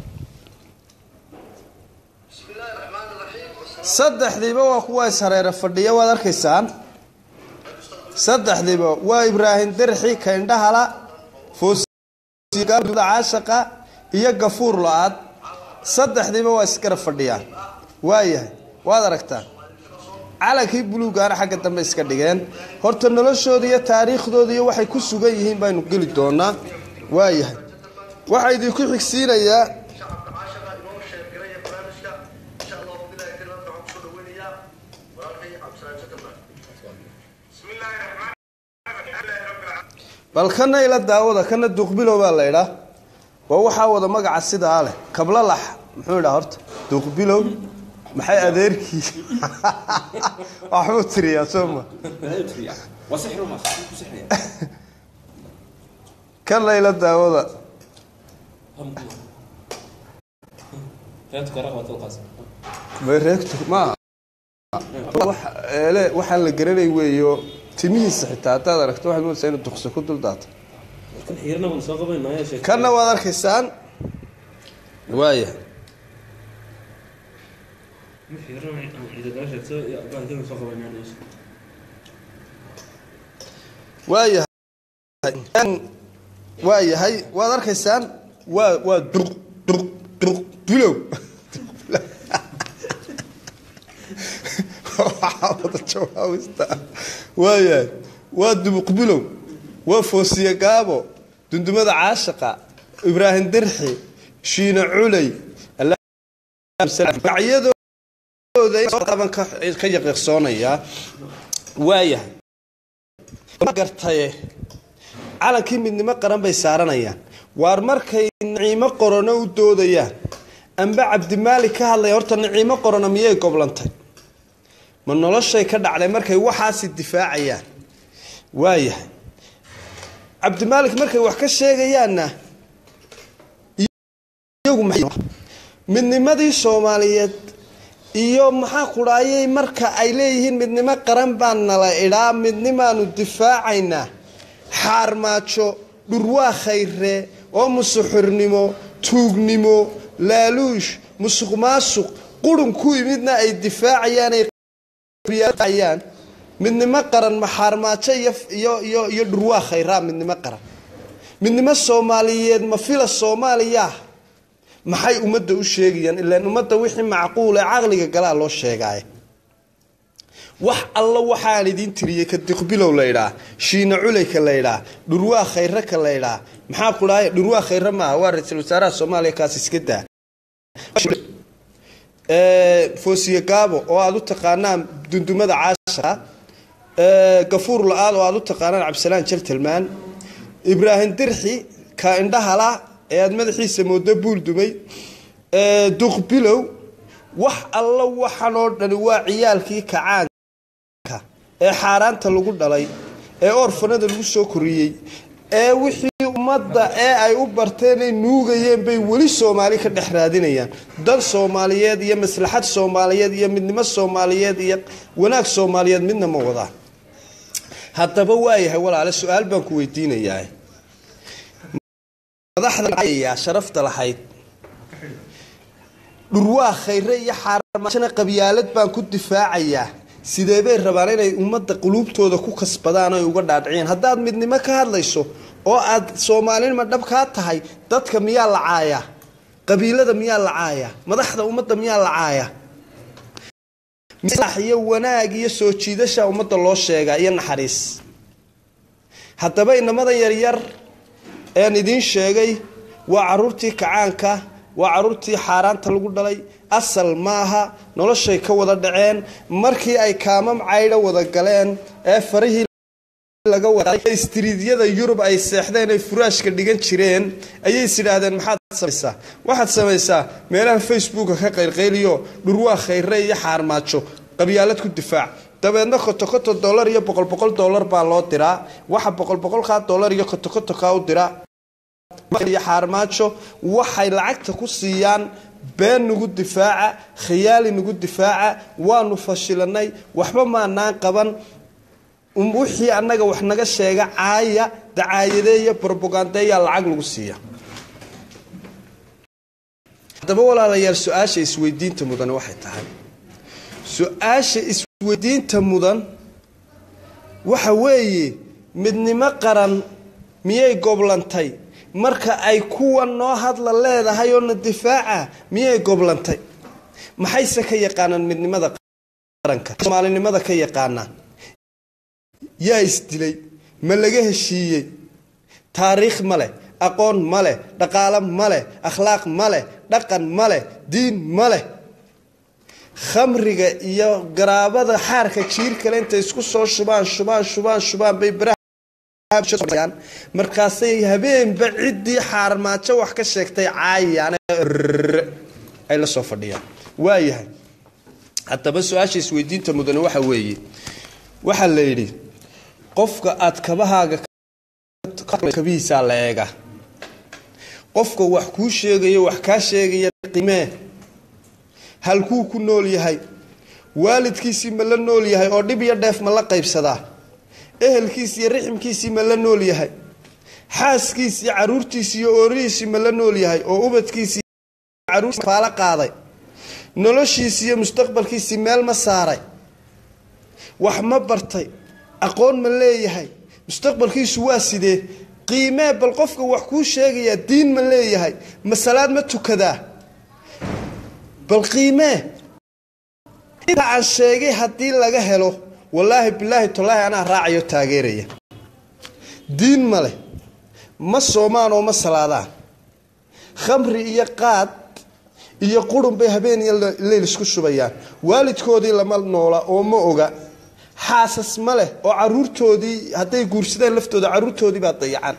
بسم الله الرحمن الرحيم saddexdiiba waa kuwa ishareere fadhiya waad arkaysaan saddexdiiba waa ibraahim derxi kaindhahala foosda caashaqa iyo gafuur la-aad saddexdiiba waa isgara fadhiyaan waayahay waad aragtaan calankii buluugaana xagga dambe iska dhigeen horta noloshooda iyo taariikhdooda iyo waxay ku sugan yihiin baynu geli doonaa waayahay waxaa idinku xigsiinayaa shacabka caashaqa inoo sheergaraya barnaamijka insha allahu bilahi kalimaad waxaan kusoo dhaweynayaa walaalkay cabdisalaam sakaba بسم الله الرحمن الرحيم الحمد لله رب العالمين bal kana ila daawada kana duuqbilow baa la idhaa waa waxaa wada magaca sidaa leh kablalax muxuu idhaa horta duuqbilow maxay adeerkii waxbuu tiriyaa soo ma وسحر وما سحر kana ila daawada فهمت قراءة القاسم mareegto maaha wax eele waxaan la garanay weeyo timihiisa xitaa haddaad aragto waxaad moodaysaa inuu duqso ku dul daato كان حيرنا من سوق بين يا شيخ kana waad arkaysaan waaya حيرنا إذا قاشت سوق يا بعد كده سوق بين يا شيخ waayahay waa yahay waad arkaysaan waa waa duq duq duq bilow waxaa wada jawaabista waayahay waa dubuq bilow waa foosiye gaabo dundumada caashaqa ibraahim derxi shiina culey magacyadooda ka ka yaqiiqsoonayaa waayahay gartaye calankii midnimo qaran bay saaranayaan waar markay naciimo qorano u doodayaan amba cabdimaalik ka hadlaya horta naciimo qorano miyay goblantay ma noloshay ka dhacday markay waxaasi difaacayaan waayahay cabdimaalik markay wax ka sheegayaanna iyagu maxay midnimadii soomaaliyeed iyo maxaa kudhaayay marka ay leeyihiin midnimo qaran baan nala idhaa midnimaanu difaacaynaa xaarmaajo dhurwaa khayre oo musuxurnimo tuugnimo laaluush musuq maasuq qurun ku yimidna ay difaacayaanayaan midnimo qaran ma xaarmaajo iyo iyo iyo iyo dhurwaa khayraa midnimo qaran midnimo soomaaliyeed ma fila soomaaliya maxay ummadda u sheegayaan ilaan ummadda wixii macquul ee caqliga galaa loo sheegaaye wax alla waxaan idiin tiriyey ka diqbilow laydhaa shiina culeyka laydhaa dhurwaa khayre ka laydhaa maxaa ku dhahay dhurwaa khayre maaha waa ra-iisul wasaaraha soomaaliya kaas iska daa foosiye gaabo oo aada u taqaanaan dundumada caasha gafuur la-aad oo aada u taqaanaan cabdisalaan jaltilmaan ibraahim dirxi ka indhahala ee aada madaxiisa moodo buul dumay duqbilow wax alla waxan oo dhani waa ciyaalkii kacaanka ee xaaraanta lagu dhalay ee orfanada lagu soo koriyey ee wixii ummadda ee ay u barteen ay nuugayeen bay weli soomaali ka dhex raadinayaan dan soomaaliyeed iyo maslaxad soomaaliyeed iyo midnimo soomaaliyeed iyo wanaag soomaaliyeed midna ma wadaan haddaba waayahay walaale su-aal baan ku weydiinayaa madaxda sharafta lahayd dhurwaa khayre iyo xaarmaashana qabyaalad baan ku difaacayaa sidee bay rabaan inay ummadda quluubtooda ku kasbadaan oy uga dhaadhiciyeen haddaad midnimo ka hadlayso oo aad soomaalinima dhab kaa tahay dadka miyaa la caayaa qabiilada miyaa la caayaa madaxda ummadda miyaa la caayaa iyo wanaag iyo soo jiidasha ummadda loo sheegaa iyo naxariis haddaba inamada yaryar ean idiin sheegay waa caruurtii kacaanka waa caruurtii xaaraanta lagu dhalay asal maaha noloshay ka wada dhaceen markii ay kaamam caydho wada galeen ee farihii laga istriidyada yurub ay seexdeen ay furaashka dhigan jireen ayay is idhaahdeen maxaad samaysaa waxaad samaysaa meelaha facebooka ka qaylqayliyo dhurwaa khayre iyo xaarmaajo qabyaalad ku difaac dabeedna kotokoto dollar iyo boqol boqol dollar baa loo diraa waxa boqol boqolkaa dollar iyo kotokotokaa u diraa iyo xaarmaajo waxay lacagta ku siiyaan been nagu difaaca khiyaali nagu difaaca waanu fashilanay waxba maanaan qaban wixii annaga wax naga sheega caaya dacaayadeeya brobogandeeyaa lacag lagu siiya haddaba walaalayaal su-aasha isweydiinta mudan waxay tahay su-aasha isweydiinta mudan waxa weeye midnimo qaran miyay goblantay marka ay kuwa noo hadla leedahay oo na difaaca miyay goblantay maxayse ka yaqaanaan midnimada qaranka soomaalinimada ka yaqaanaan yaa isdilay ma laga heshiiyey taariikh ma leh aqoon ma leh dhaqaalo ma leh akhlaaq ma leh dhaqan ma leh diin ma leh khamriga iyo garaabada xaarka jiir kale intay isku soo shubaan shubaan shubaan shubaan bay baraha markaasay habeenba ciddii xaarmaajo wax ka sheegtay caayaan ay la soo fadhiyaan waayahay haddaba su-aasha isweydiinta mudane waxa weeye waxaa la yidhi qofka aad kabahaaga kabihiisaa la eega qofka wax kuu sheegayo wax kaa sheegaya qimee halkuu ku nool yahay waalidkiisii ma la nool yahay oo dhib iyo dheef ma la qaybsadaa ehelkiisi iyo riximkiisii ma la nool yahay xaaskiisii caruurtiisii iyo oorihiisii ma la nool yahay oo ubadkiisii caruurfaalo qaaday noloshiisii iyo mustaqbalkiisii meel ma saaray wax ma bartay aqoon ma leeyahay mustaqbalkiisu waa sidee qiimee bal qofka wax kuu sheegayaa diin ma leeyahay masalaad ma tukadaa bal qiimee inta aan sheegay haddii laga helo wallaahi bilaahi tallaahi anaa raacayo taageeraya diin ma leh ma soomaan oo ma salaadaan khamri iyo qaad iyo qurun bay habeen iyo leyl isku shubayaan waalidkoodii lama noola oo ma oga xaasas ma leh oo caruurtoodii hadday guursadeen laftooda caruurtoodii baa dayacan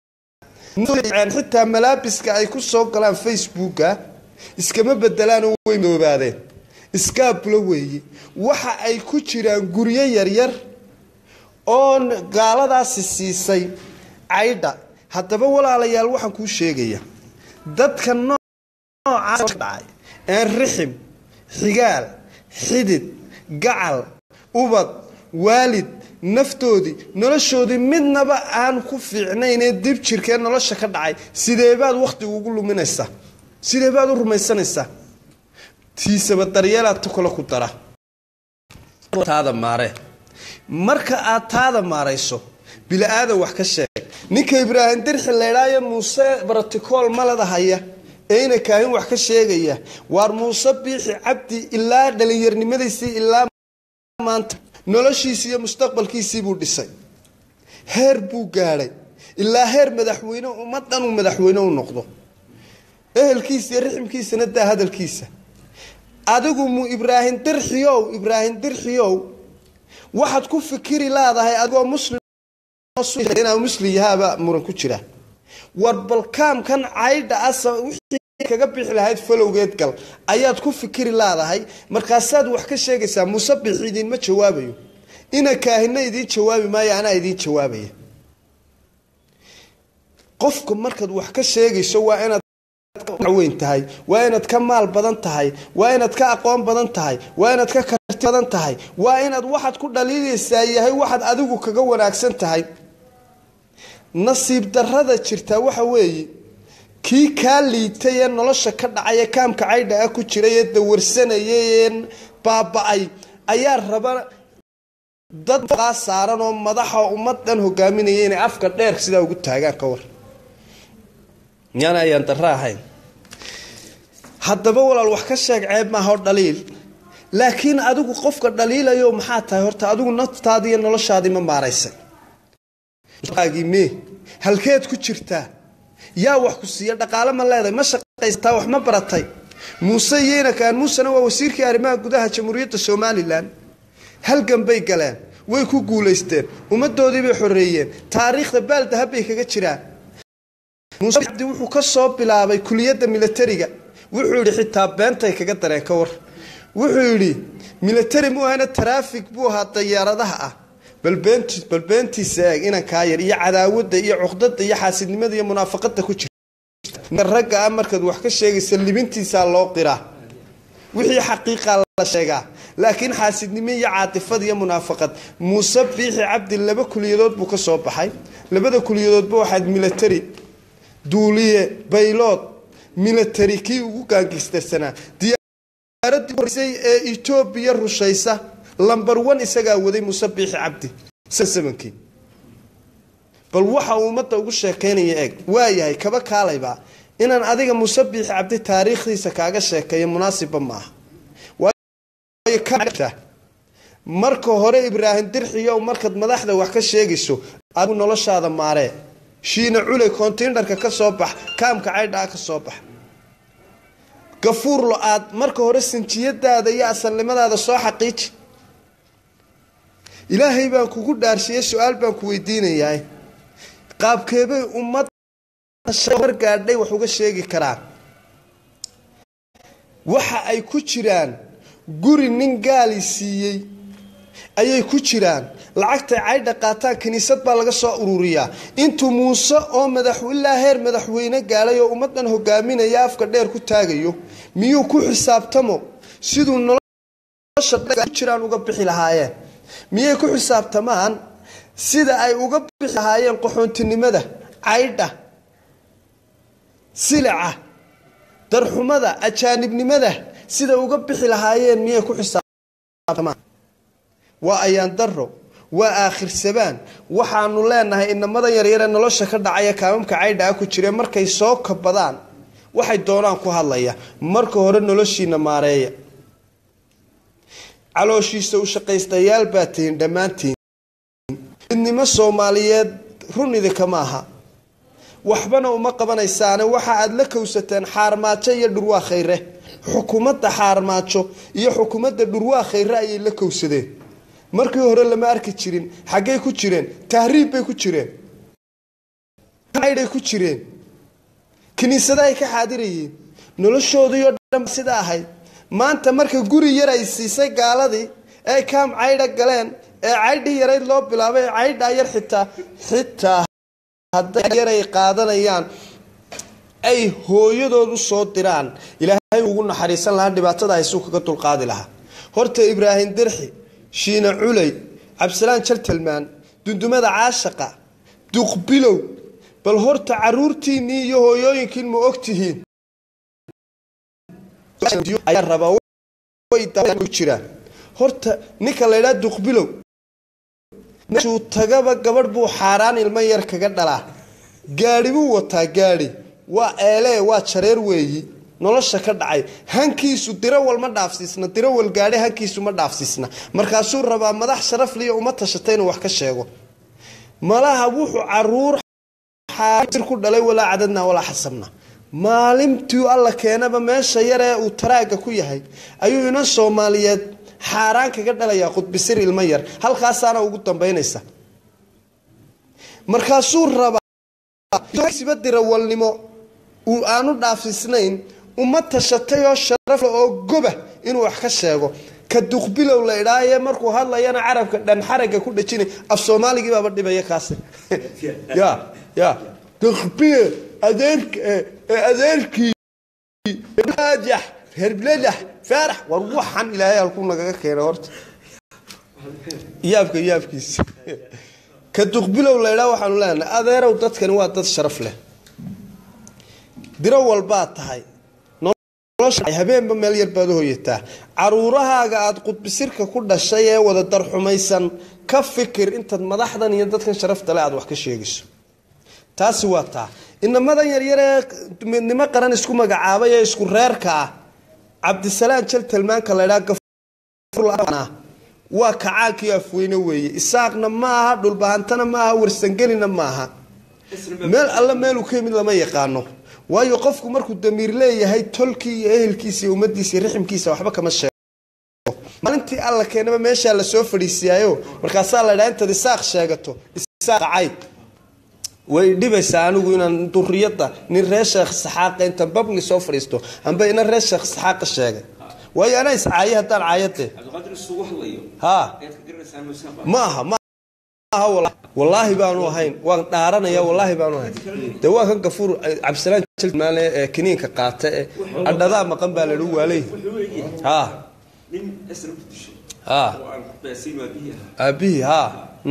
xitaa malaabiska ay ku soo galaan facebooka iskama bedelaanoo way madoobaadeen iskaabulo weeye waxa ay ku jiraan guryo yaryar oo gaaladaasi siisay caydha haddaba walaalayaal waxaan kuu sheegaya dadka noocaas dhacay een rixim xigaal xidid gacal ubad waalid naftoodii noloshoodii midnaba aan ku fiicnaynee dib jirkee nolosha ka dhacay sideebaad wakhtiga ugu luminaysaa sideebaad u rumaysanaysaa tiisaba daryeelaad tu kale ku dara taada maaree marka aad taada maarayso bili-aadan wax ka sheeg ninka ibraahim dirxi laydhaayo muuse baraticool maladahaya ee ina kaahin wax ka sheegaya waar muuse biixi cabdi ilaa dhalinyarnimadiisii ilaa maanta noloshiisii iyo mustaqbalkiisii buu dhisay heer buu gaadhay ilaa heer madaxweyne ummaddan uu madaxweyne u noqdo ehelkiisa iyo riximkiisana daa hadalkiisa adigu mu ibraahim dirxiyow ibraahim dirxiyow waxaad ku fikiri laadahay adigoo muslim inaa muslim yahaaba muran ku jira war balkaamkan caydha asa wixii kaga bixi lahayd falowgeed gal ayaad ku fikiri laadahay markaasaad wax ka sheegaysaa musabix idiinma jawaabayo ina kaahina idiin jawaabi maayo anaa idiin jawaabaya qofka markaad wax ka sheegayso waa inaad weyn tahay waa inaad ka maal badan tahay waa inaad ka aqoon badan tahay waa inaad ka karti badan tahay waa inaad waxaad ku dhaliilaysaa yahay waxaad adigu kaga wanaagsan tahay nasiib darrada jirtaa waxa weeye kii kaa liitay ee nolosha ka dhacay ee kaamka caydha ah ku jiray ee dawarsanayay ee baaba-ay ayaa raba dad aa saaran oo madaxa ummadan hogaaminaya inay afka dheer sidaa ugu taagaan ka war miyaana ayaan darro ahayn haddaba walaal wax ka sheeg ceeb maaha oo dhaliil laakiin adigu qofka dhaliilayo maxaa tahay horta adigu naftaadii iyo noloshaadii ma maaraysay me halkeed ku jirtaa yaa wax ku siiya dhaqaale ma leedahay ma shaqaysataa wax ma baratay muuse iyo inakaan muusena waa wasiirkii arrimaha gudaha jamhuuriyadda somalilan halgan bay galeen way ku guulaysteen ummadoodii bay xoreeyeen taariikhda baaldahab bay kaga jiraan muuse cabdi wuxuu ka soo bilaabay kuliyadda milatariga wuxuu yidhi xitaa beentay kaga dareen ka war wuxuu yidhi milatari mu ahana taraafig buu ahaa dayaaradaha ah bal beentiisa eeg inankaa yar iyo cadaawadda iyo cuqdada iyo xaasidnimada iyo munaafaqada ku jirta ragga ah markaad wax ka sheegaysa libintiisaa loo qiraa wixii xaqiiqa la sheegaa laakiin xaasidnimo iyo caatifad iyo munaafaqad muuse biixi cabdi laba kuliyadood buu ka soo baxay labada kuliyadoodba waxaad milatari duuliye baylood milatari kii ugu gaangistarsanaa diyaaradii horeysay ee etoobiya rushaysa lamber one isagaa waday muuse biixi cabdi samankii bal waxa uu ummadda ugu sheekaynaya eeg waayahay kaba kaalayba inaan adiga muuse biixi cabdi taariikhdiisa kaaga sheekeeyo munaasibba maaha marka hore ibraahim dirxiyow markaad madaxda wax ka sheegayso adigu noloshaada maaree shiina culey kontiinarka ka soo bax kaamka caydhaa ka soo bax gafuurlo aad marka hore sinjiyadaada iyo asalnimadaada soo xaqiiji ilaahay baan kugu dhaarshiyey su-aal baan ku weydiinayaa qaabkeebay ummad gaadhay wax uga sheegi karaan waxa ay ku jiraan guri nin gaali siiyey ayay ku jiraan lacagtay caydha qaataan kiniisad baa laga soo ururiyaa intuu muuse oo madaxilaa heer madaxweyne gaadhay oo ummadan hogaaminaya afka dheer ku taagayo miyuu ku xisaabtamo siduu nolosha jiraan uga bixi lahaayeen miyay ku xisaabtamaan sida ay uga bixi lahaayeen qaxoontinimada caydha silica darxumada ajaanibnimada sida uga bixi lahaayeen miyay ku xisaabtamaan waa ayaan daro waa aakhir sabaan waxaanu leenahay inamadan yaryare nolosha ka dhacaya kaamamka caydha ah ku jireen markay soo kabadaan waxay doonaan ku hadlaya marka hore noloshiina maareeya calooshiisa u shaqaystayaal baa tihiin dhammaantiin midnimo soomaaliyeed run idinka maaha waxbana uma qabanaysaane waxa aad la kowsateen xaarmaajo iyo dhurwaa khayre xukuumadda xaarmaajo iyo xukuumadda dhurwaa khayre ayay la kowsadeen markii hore lama arki jirin xaggay ku jireen tahriib bay ku jireen ay ku jireen kiniisada ay ka xaadirayeen noloshoodiioo dhan sida ahayd maanta marka guri yar ay siisay gaaladii ee kaam caydha galeen ee caydhii yarayd loo bilaabay ee caydhaa yar xitaa xitaa hadday yaray qaadanayaan ay hooyadood u soo diraan ilaahay ugu naxariisan lahaa dhibaatada haysuu kaga dulqaadi lahaa horta ibraahim dirxi shiina culey cabdisalaan jaltalmaan dundumada caashaqa duqbilow bal horta caruurtiinnii iyo hooyooyinkiin ma og tihiin ayaa rabaa jiraan horta ninka la ydhaa duqbilow meeshuu tagaba gabadh buu xaaraan ilmo yar kaga dhalaa gaadhi buu wataa gaadhi waa eelee waa jareer weeyi nolosha ka dhacay hankiisu dirawal ma dhaafsiisna dirawal gaadhe hankiisu ma dhaafsiisna markaasuu rabaa madax sharafliya uma tashatay inuu wax ka sheego malaha wuxuu caruur xaasir ku dhalay walaa cadadna walaa xasabna maalintii alla keenaba meesha yaree uu taraaga ku yahay ayuu inan soomaaliyeed xaaraan kaga dhalayaa qudbisir ilmo yar halkaasaana ugu dambaynaysa markaasuu rabaa siba dirawalnimo uu aanu dhaafisnayn uma tashatay oo sharaf leh oo goba inuu wax ka sheego ka duqbilow la idhaaye markuu hadlayana carabka dhan xaraga ku dhajinay af soomaaligii baaba dhibaya kaasi ya ya duqbile adeerk adeerkii naajax herbladax faarax war waxan ilaahay halkuu nagaga keena horta yaabka yaabkiisa ka duqbilow la idhaa waxaanu leenahay adeerow dadkani waa dad sharaf leh diro walbaad tahay habeenba meel yar baad u hoyataa caruurahaaga aada qudbisirka ku dhashay ee wada darxumaysan ka fikir intaad madaxdan iyo dadkan sharafta le aad wax ka sheegayso taasi waa taa inamadan yaryar ee midnimo qaran isku magacaabay ee isku reerka ah cabdisalaan jal tilmaanka laydhaa waa kacaankii afweyne weeye isaaqna ma aha dhulbahantana ma aha warsangelina ma aha meel alle meeluu ka yimid lama yaqaano waayo qofku markuu damiir leeyahay tolkii iyo ehelkiisa iyo ummadiisa iyo riximkiisa waxba kama sheego maalintii alla keenaba meeshaa lasoo fadhiisiyaayo markaasaa la ydhaa intaad isaaq sheegato isaaq cayb way dhibaysaa anigu inaan duriyadda nin reer sheekh saxaaqa intaan babli soo fadhiisto amba ina reer sheekh saxaaqa sheegay waayo anaa iscaaye haddaan caayade ha ma aha ma aha wallaahi baanu ahayn waan dhaaranaya wallaahi baanu ahayn dee waa kan gafuur cabdisalaan jilmaale ee kiniinka qaata ee adhadaa maqan baa lahi waaley ha ha aabihii ha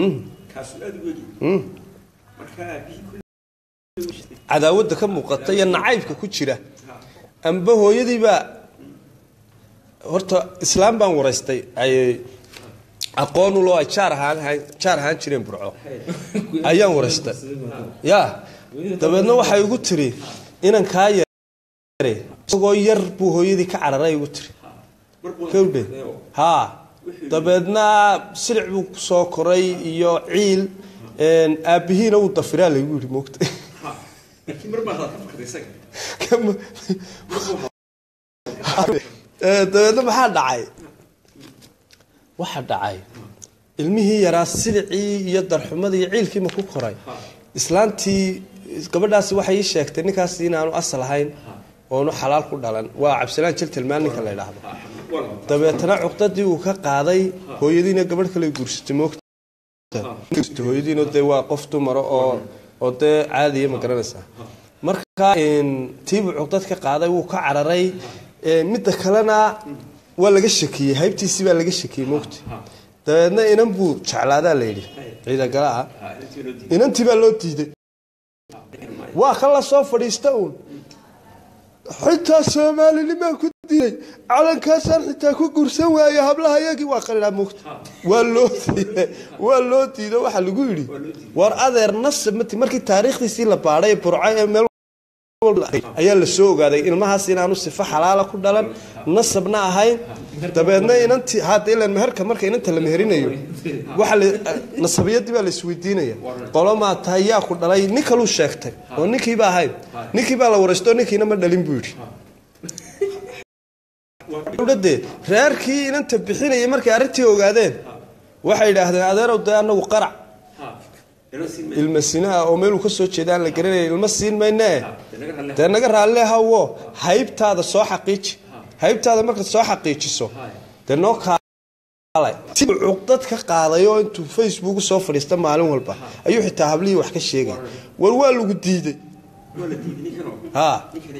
cadaawadda ka muuqata iyo nacaybka ku jira amba hooyadiibaa horta islaam baan waraystay ay aqoonuloo ay jaar ahaan jaar ahaan jireen burco ayaan waraystay ya dabeedna waxay igu tiri inan kaa yare isagoo yar buu hooyadii ka cararay igu tiri kawdhe haa dabeedna silic buu kusoo koray iyo ciil aabihiina uu dafiraa laygu yidhi moogta dabeedna maxaa dhacay waxa dhacay ilmihii yaraa silicii iyo darxumadii iyo ciilkiima ku koray islaantii gabadhaasi waxay ii sheegtay ninkaasi inaanu asal ahayn oonu xalaal ku dhalan waa cabdisalaan jil tilmaan ninka la ydhaahdo dabeetana cuqdadii uu ka qaaday hooyadiina gabadh kale guursatay moogta hooyadiina dee waa qof dumara oo oo dee caadiya ma garanaysaa marka tiibuu cuqdad ka qaaday wuu ka cararay midda kalena waa laga shakiyey haybtiisii baa laga shakiyey moogta dabeedna inan buu jeclaadaa layidhi ciidagala ah inantii baa loo diiday waa ka la soo fadhiista uun xitaa soomaalinimaa ku diiday calankaasaan xitaa ku guursan waaye hablaha yagii waa qarinaa moogta waa loo diiday waa loo diido waxaa lagu yidhi war adeer nasab mati markii taariikhdiisii la baadhay burco ee meel ayaa la soo ogaaday ilmahaas inaanu sifo xalaala ku dhalan nasabna ahayn dabeedna inantii hadda ilan meherka marka inanta la meherinayo waxa nasabiyadii baa la isweydiinaya qolomaa tahay yaa ku dhalay nin kaluu sheegtay oo ninkiiba ahayn ninkii baa la waraysto ninkiina ma dhalin buu yidhi dowladde reerkii inanta bixinaya markay arrintii ogaadeen waxay idhaahdeen adeerow dee anagu qarac ilma sinaa oo meeluu ka soo jeeda aan la garanaya ilma siin maynee dee naga raalle hawo haybtaada soo xaqiiji haybtaada markaad soo xaqiijiso dee noo kaalay cuqdad ka qaaday oo intuu facebook soo fadhiista maalin walba ayuu xitaa hablihii wax ka sheegay war waa lagu diiday ha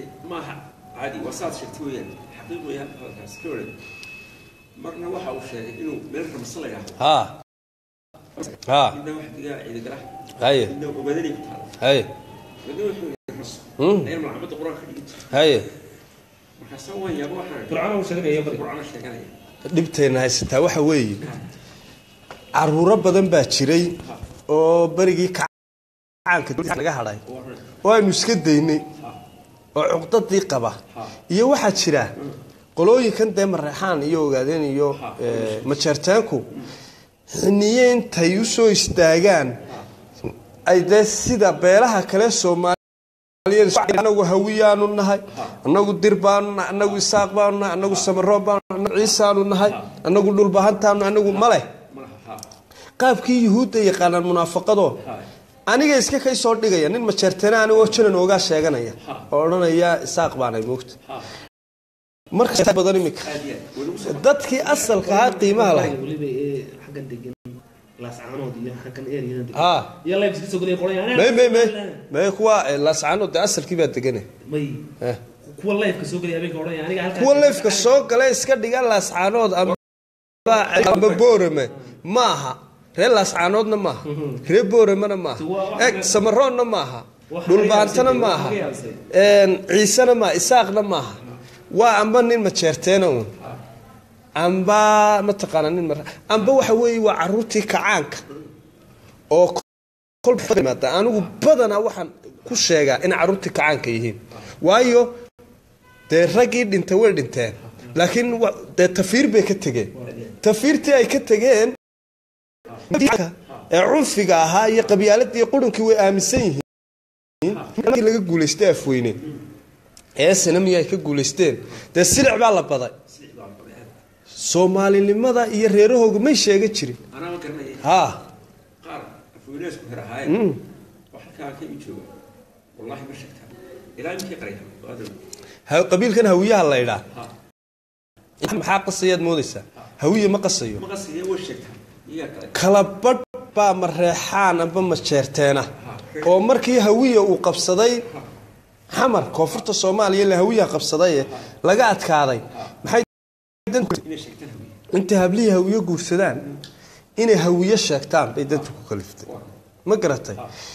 marna waxa uu sheegay inuu meel ramse la yidhaahdo ha ha midna wax digaa ciidagala haye midna ogaadani ku taala haye midna wuxuu yahay raso Mm. ayaan malcamada qur-aanka ka dhigi jiray haye markaasaa waan yaaba waxaan fircoon uu sheegaya bari qur-aana sheeganaya dhibteenna haysataa waxa weeye caruuro badan baa jiray oo berigii kacaanka laga hadhay oo aynu iska daynay oo cuqdadii qaba iyo waxaa jira qolooyinkan dee mareexaan iyo ogaadeen iyo eh, majeerteenku xiniye intay usoo istaagaan ay dee sida beelaha kale soomaaliyeed anagu hawiyaanu nahay anagu dir baanu nahay anagu isaaq baanu nahay anagu samaroo baanu nahay anagu ciisaanu nahay anagu dhulbahantaanu anagu male qaabkii yuhuudda yaqaanaan munaafaqadoo aniga iska kay soo dhigaya nin majeerteena anigoo janan oogaa sheeganaya oo odhanaya isaaq baanay moogta marka badan imika dadkii asalka ahaa qiimaha lahay weliba ee xaggan degan laascaanood iyo xaggan ereyadan degan ha iyo live iska soo gelaya qolayaan may may may may kuwa eh, laascaano dee asalkii baa degane may Eh. kuwa live ka soo gelaya habeenka odhanaya aniga halkaa kuwa leefka soo gala iska dhiga laascaanood amba amba boorame maaha reer laascaanoodna maaha reer booramena maaha eg samaroonna maaha dhulbaantana maaha een, ciisena maaha isaaqna maaha waa amba nin majeerteena uun amba mataqaana nin mar amba waxa weeye waa caruurtii kacaanka oo kolmaada anigu badanaa waxaan ku sheegaa in caruurtii kacaanka yihiin waayo dee raggii dhintay way dhinteen laakiin wa- dee tafiir bay ka tegeen tafiirtii ay ka tegeen ee cunfiga ahaa iyo qabyaaladii qurunkii way aaminsan yihiin markii laga guulaystay afweyne ee sanamiya ay ka guulaysteen dee silic baa la baday soomaalinimada iyo reerahooga may sheega jirin anaa ma garanaya ha qaar afweyneesku hir ahaayeen oo halkaa ka ii jooga wallaahi ma sheegtaa ilaa iminkii qaraya waadow ha- qabiilkan hawiyaha la idhaa maxaa qasayaad moodaysaa hawiye ma qasayo ma qasiya way sheegtaa iyaa kale kala badh baa mareexaan amba majeerteena oo markii hawiya uu qabsaday xamar koonfurta soomaaliya la hawiyaha qabsaday laga adkaaday maxay inay sheegtaan hawiye intay hablihii hawiye guursadaan inay hawiye sheegtaan bay dadku ku kaliftay ma garatay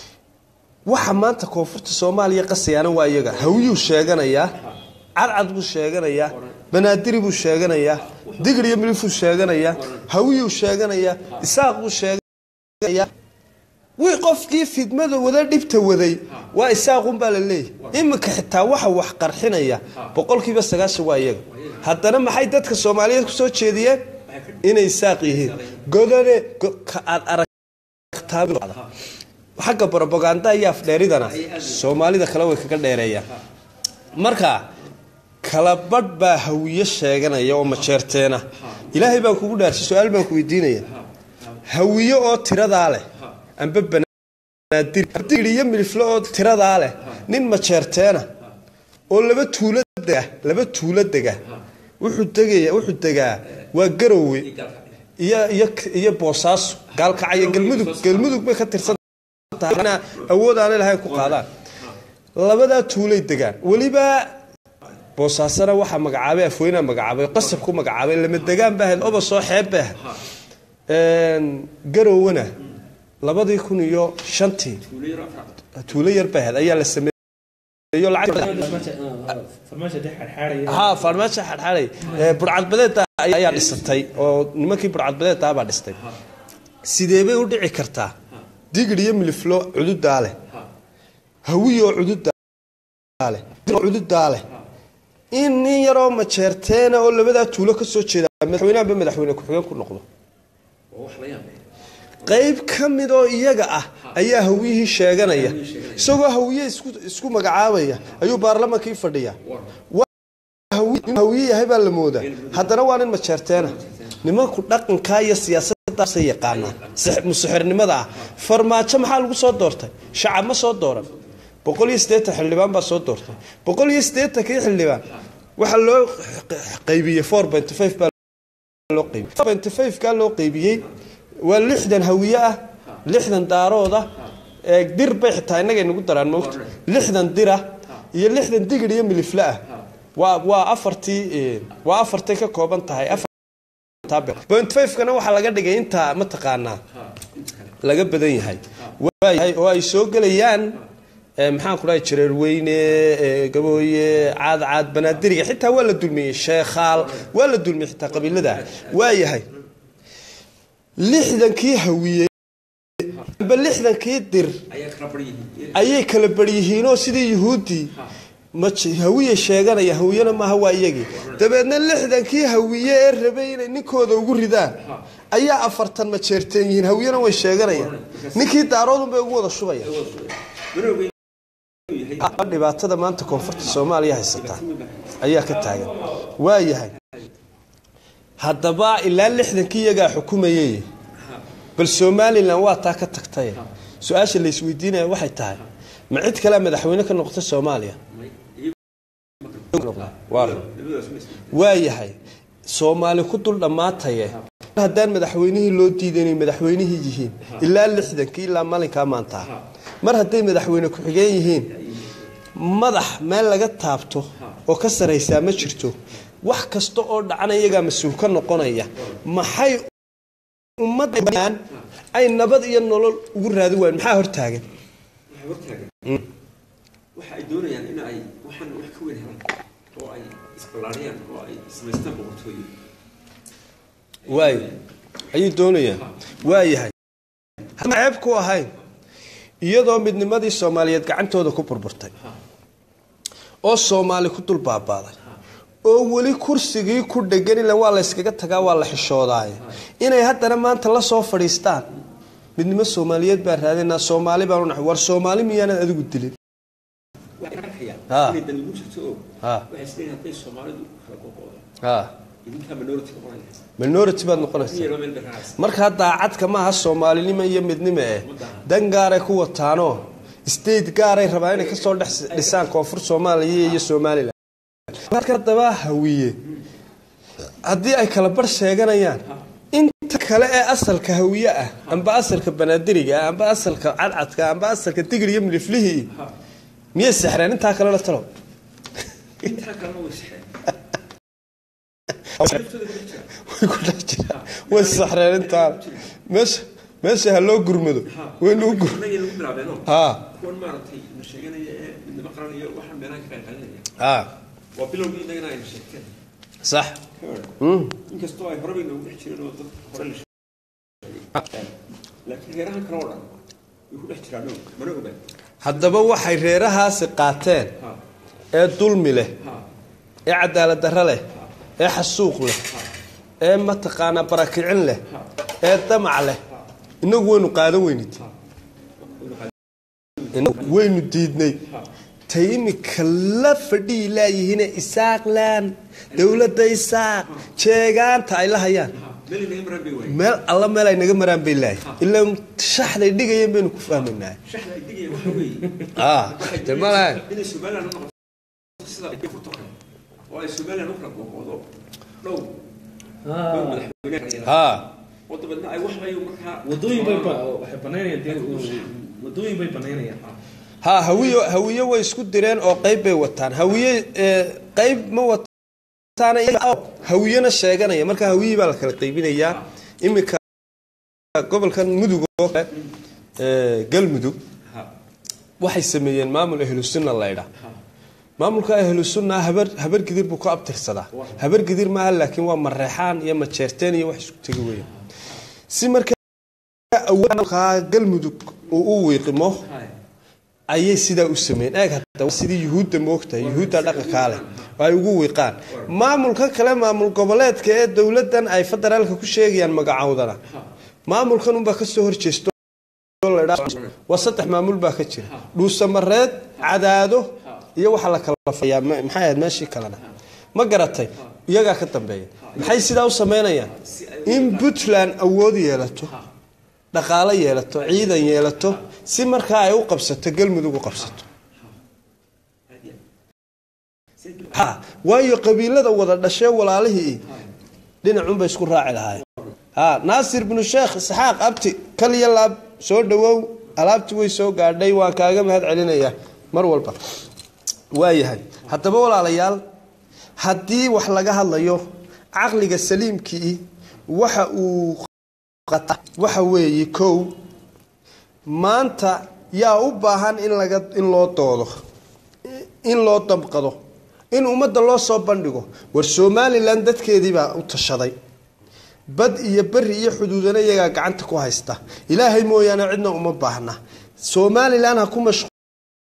waxa maanta koonfurta soomaaliya qasayaana waa iyaga hawiyuu sheeganayaa cadcad buu sheeganayaa banaadiri buu sheeganayaa digir iyo milifuu sheeganayaa hawiyuu sheeganayaa isaaq buu sheeganayaa wii qofkii fidmada wada dhibta waday waa isaaqunbaa la leeyahy iminka xitaa waxa wax qarxinaya boqolkiiba sagaashan waa iyaga haddana maxay dadka soomaaliyeed kusoo jeediyeen inay isaaq yihiin godane go- ka aad aragtaa xagga brobaganda iyo afdheeridana soomaalida kale way kaga dheereeyaan marka kala badh baa hawiye sheeganaya oo majeerteena ilaahay baan kugu dhaarsi su-aal baan ku weydiinaya hawiye oo tiradaa leh amba banaadir iyo milifle oo tiradaa leh nin majeerteena oo laba tuulo dega laba tuulo dega wuxuu degaya wuxuu degaa waa garowe iyo iyo iyo boosaaso gaalkacyo galmudug galmudug bay ka tirsan tahay awood aanay lahayn ku qaadaan labadaa tuulay degaan weliba boosaasana waxaa magacaabay afweynaa magacaabay qasab ku magacaabay lama degaan baa ahayd oba soo xeeb bay ahayd garowena labadii kun iyo shantii tuulo yar bay ahayd ayaa la sameeyo lacag farmaasha dhex xadxaadaya ha farmaajo xadxaday burcadbadeeda ayaa dhisatay oo nimankii burcadbadeeda baa dhistay sidee bay u dhici kartaa digir iyo miliflo cududaa leh hawiyo cududaa leh cududaa leh in nin yaroo majeerteena oo labadaa tuulo ka soo jeeda madaxweynehanba madaxweyne ku-xigeen ku noqdo qayb ka mid oo iyaga ah ayaa hawiyihii sheeganaya isagoo hawiye isku isku magacaabaya ayuu baarlamaankii fadhiya in hawiye yahay baa la moodaa haddana waa nin majeerteena nimanku dhaqankaa iyo siyaasaddaasay yaqaanaan musuxirnimada ah farmaajo maxaa lagu soo doortay shacab ma soo dooran boqol iyo siddeetan xildhibaan baa soo doortay boqol iyo siddeetankii xildhibaan waxaa loo qaybiyey four benty five baa loo qaybiyey four benty five kaa loo qaybiyey waa lixdan hawiye ah lixdan daarooda ee dir bay xitaa innagay nagu daraan moogta lixdan dira iyo lixdan digir iyo milifle ah waa waa afartii waa afartay ka kooban tahay point five-kana waxaa laga dhigay intaa mataqaanaa laga badan yahay waayahay oo ay soo gelayaan maxaan ku dhahay jareerweyne gabooye caad caad banaadiriga xitaa waa la dulmiyey sheekhaal waa la dulmiyey xitaa qabiilada waayahay lixdankii hawiye amba lixdankii dir ayay kala baryihiinoo sidii yuhuuddii ma ji- hawiye sheeganaya hawiyena maaha waa iyagii dabeedna lixdankii hawiye ee rabay inay ninkooda ugu ridaan ayaa afartan ma jeerteen yihiin hawiyena way sheeganayaan ninkii daaroodun bay ugu wada shubaya manooga inuu yahay dhibaatada maanta koonfurta soomaaliya haysataa ayaa ka taagan waayahay haddaba ilaa lixdankii iyagaa xukumayay bal somalilan waa taa ka tagtay su-aasha la isweydiinaya waxay tahay ma cid kalea madaxweyne ka noqota soomaaliya Waa run. labadaas ma isla waayahay soomaali ku dul dhammaataye haddaan madaxweynihii loo diiday inay madaxweynihii yihiin ilaa lixdankii ilaa maalinkaa maantaa mar hadday madaxweyne ku-xigeen yihiin madax meel laga taabto oo ka saraysaa ma jirto wax kasta oo dhacana iyagaa mas-uul ka noqonaya maxay ummaddan ay nabad iyo nolol ugu raadi waayeen maxaa hortaagan waxay hortaagan waxa ay doonayaan in ay waxaan wax ka weyn helaan oo ay isballaariyaan oo ay samaystaan boqortooyo waay ayuu doonayaan waayahay hadma ceeb ku ahayn iyadoo midnimadii soomaaliyeed gacantooda ku burburtay oo soomaali ku dul baabaaday oo weli kursigii ku dhegan ila waa la yskaga tagaa waa la xishoodaaye inay haddana maanta la soo fadhiistaan midnimo soomaaliyeed baan raadinaa soomaali baan unahay war soomaali miyaanad adigu dilin waxay arkayaan Ha. inay dan igu jirto oo Ha. waxay isleeyihin hadday soomaalidu kala qoqoodo ha idinkaa minority noqonaya minority baad in noqonaysaa yaroo meel dhexaas markaa daacadka maaha soomaalinimo iyo midnimo eh dan gaaray ku wataanoo state gaaray rabaa inay kasoo dhex dhisaan koonfur soomaaliya iyo somalilan marka haddaba hawiye haddii ay kala bar sheeganayaan inta kale ee asalka hawiye ah amba asalka banaadiriga ah amba asalka cadcadka ah, amba asalka digir iyo miliflihii miyay sexreen intaa kalena talo intaa kalena way sexeen way ku dhex jiraan way sexreen intaa meesha meesha ha loo gurmado waynu u gur annagii lagu bilaabeenoo haa kuwan maaragtay na sheeganaya ee midnimo qaran iyo waxaan meelaha ka qayqalinaya haa waa bilowgii innagana ayna sheegteen sax inkastoo ay horeba inoogu dhex jireen oo dad hore la sheegay laakiin reerahan kale oo dhan way ku dhex jiraan oo mana ogaan haddaba waxay reerahaasi qaateen ha ee dulmi leh ha ee cadaalad darro leh ee xasuuq leh ee mataqaanaa barakicin leh ee damac leh inagu waynu qaadan weynid inagu waynu diidnay tay imika la fadhiyi laayihiine isaaqlaan dowladda isaaq jeegaanta ay la hayaan meel inaga maraan bay waayeen meel alla meel ay naga maraan bay laayihin ilaa shaxday dhigayeen baynu ku fahmaynaa shaxda ay digaya waxa weeye ah de malahan inay somaliland u noqoto sida ay ku toqeen oo ay somaliland u kala qoqoodo dhow dhow madaxweyne haa oo dabeedna ay wax bay markaa wadooyin bay ba- waxay banaynayaan dee wadooyin bay banaynayaan ha hawiyo hawiye way isku direen oo qayb bay wataan hawiye ee, qayb ma wataan iyaga oo hawiyena sheeganaya marka hawiyii baa la kala qaybinayaa iminka gobolkan mudug oo kale ee, galmudug ha waxay sameeyeen maamul ahlusunna laydha maamulka ahlusunna habar habar gidir buu ku abtirsadaa habar gidir maaha laakiin waa mareexaan iyo majeerteen iyo wax isku tegi weya si marka awoodka galmudug uu u wiiqimo hay ayay sidaa u sameeyeen eeg hadda waa sidii yuhuudda moogtahay yuhuudda dhaqankaa leh oo ay ugu wiiqaan maamulka kale maamul goboleedka ee dowladdan ay federaalka ku sheegayaan magacowdana maamulkan unbaa kasoo horjeesto oo la idhaa- waa saddex maamul baa ka jira dhuusamareed cadaado iyo waxaa la kala fayaa ma- maxay ahayd meeshii kalena ma garatay iyagaa ka dambeeya maxay sidaa u sameynayaan in puntland awood yeelato dhaqaalo yeelato ciidan yeelato si markaa ay u qabsato galmudug u qabsato ha waayo qabiilada wada dhashee walaalihii dhinacunbay isku raaci lahaayeen ha naasir binu sheekh isxaaq abti kaliya laab soo dhawow alaabti way soo gaadhay waan kaaga mahad celinayaa mar walba waayahay haddaba walaalayaal haddii wax laga hadlayo caqliga saliimkii waxa uu qata waxa weeye kow maanta yaa u baahan in laga in loo doodo in loo damqado in ummadda loo soo bandhigo war somalilan dadkeedii baa u tashaday bad iyo beri iyo xuduudana iyagaa gacanta ku haysta ilaahay mooyaane cidna uma baahna somalilan ha ku mashqu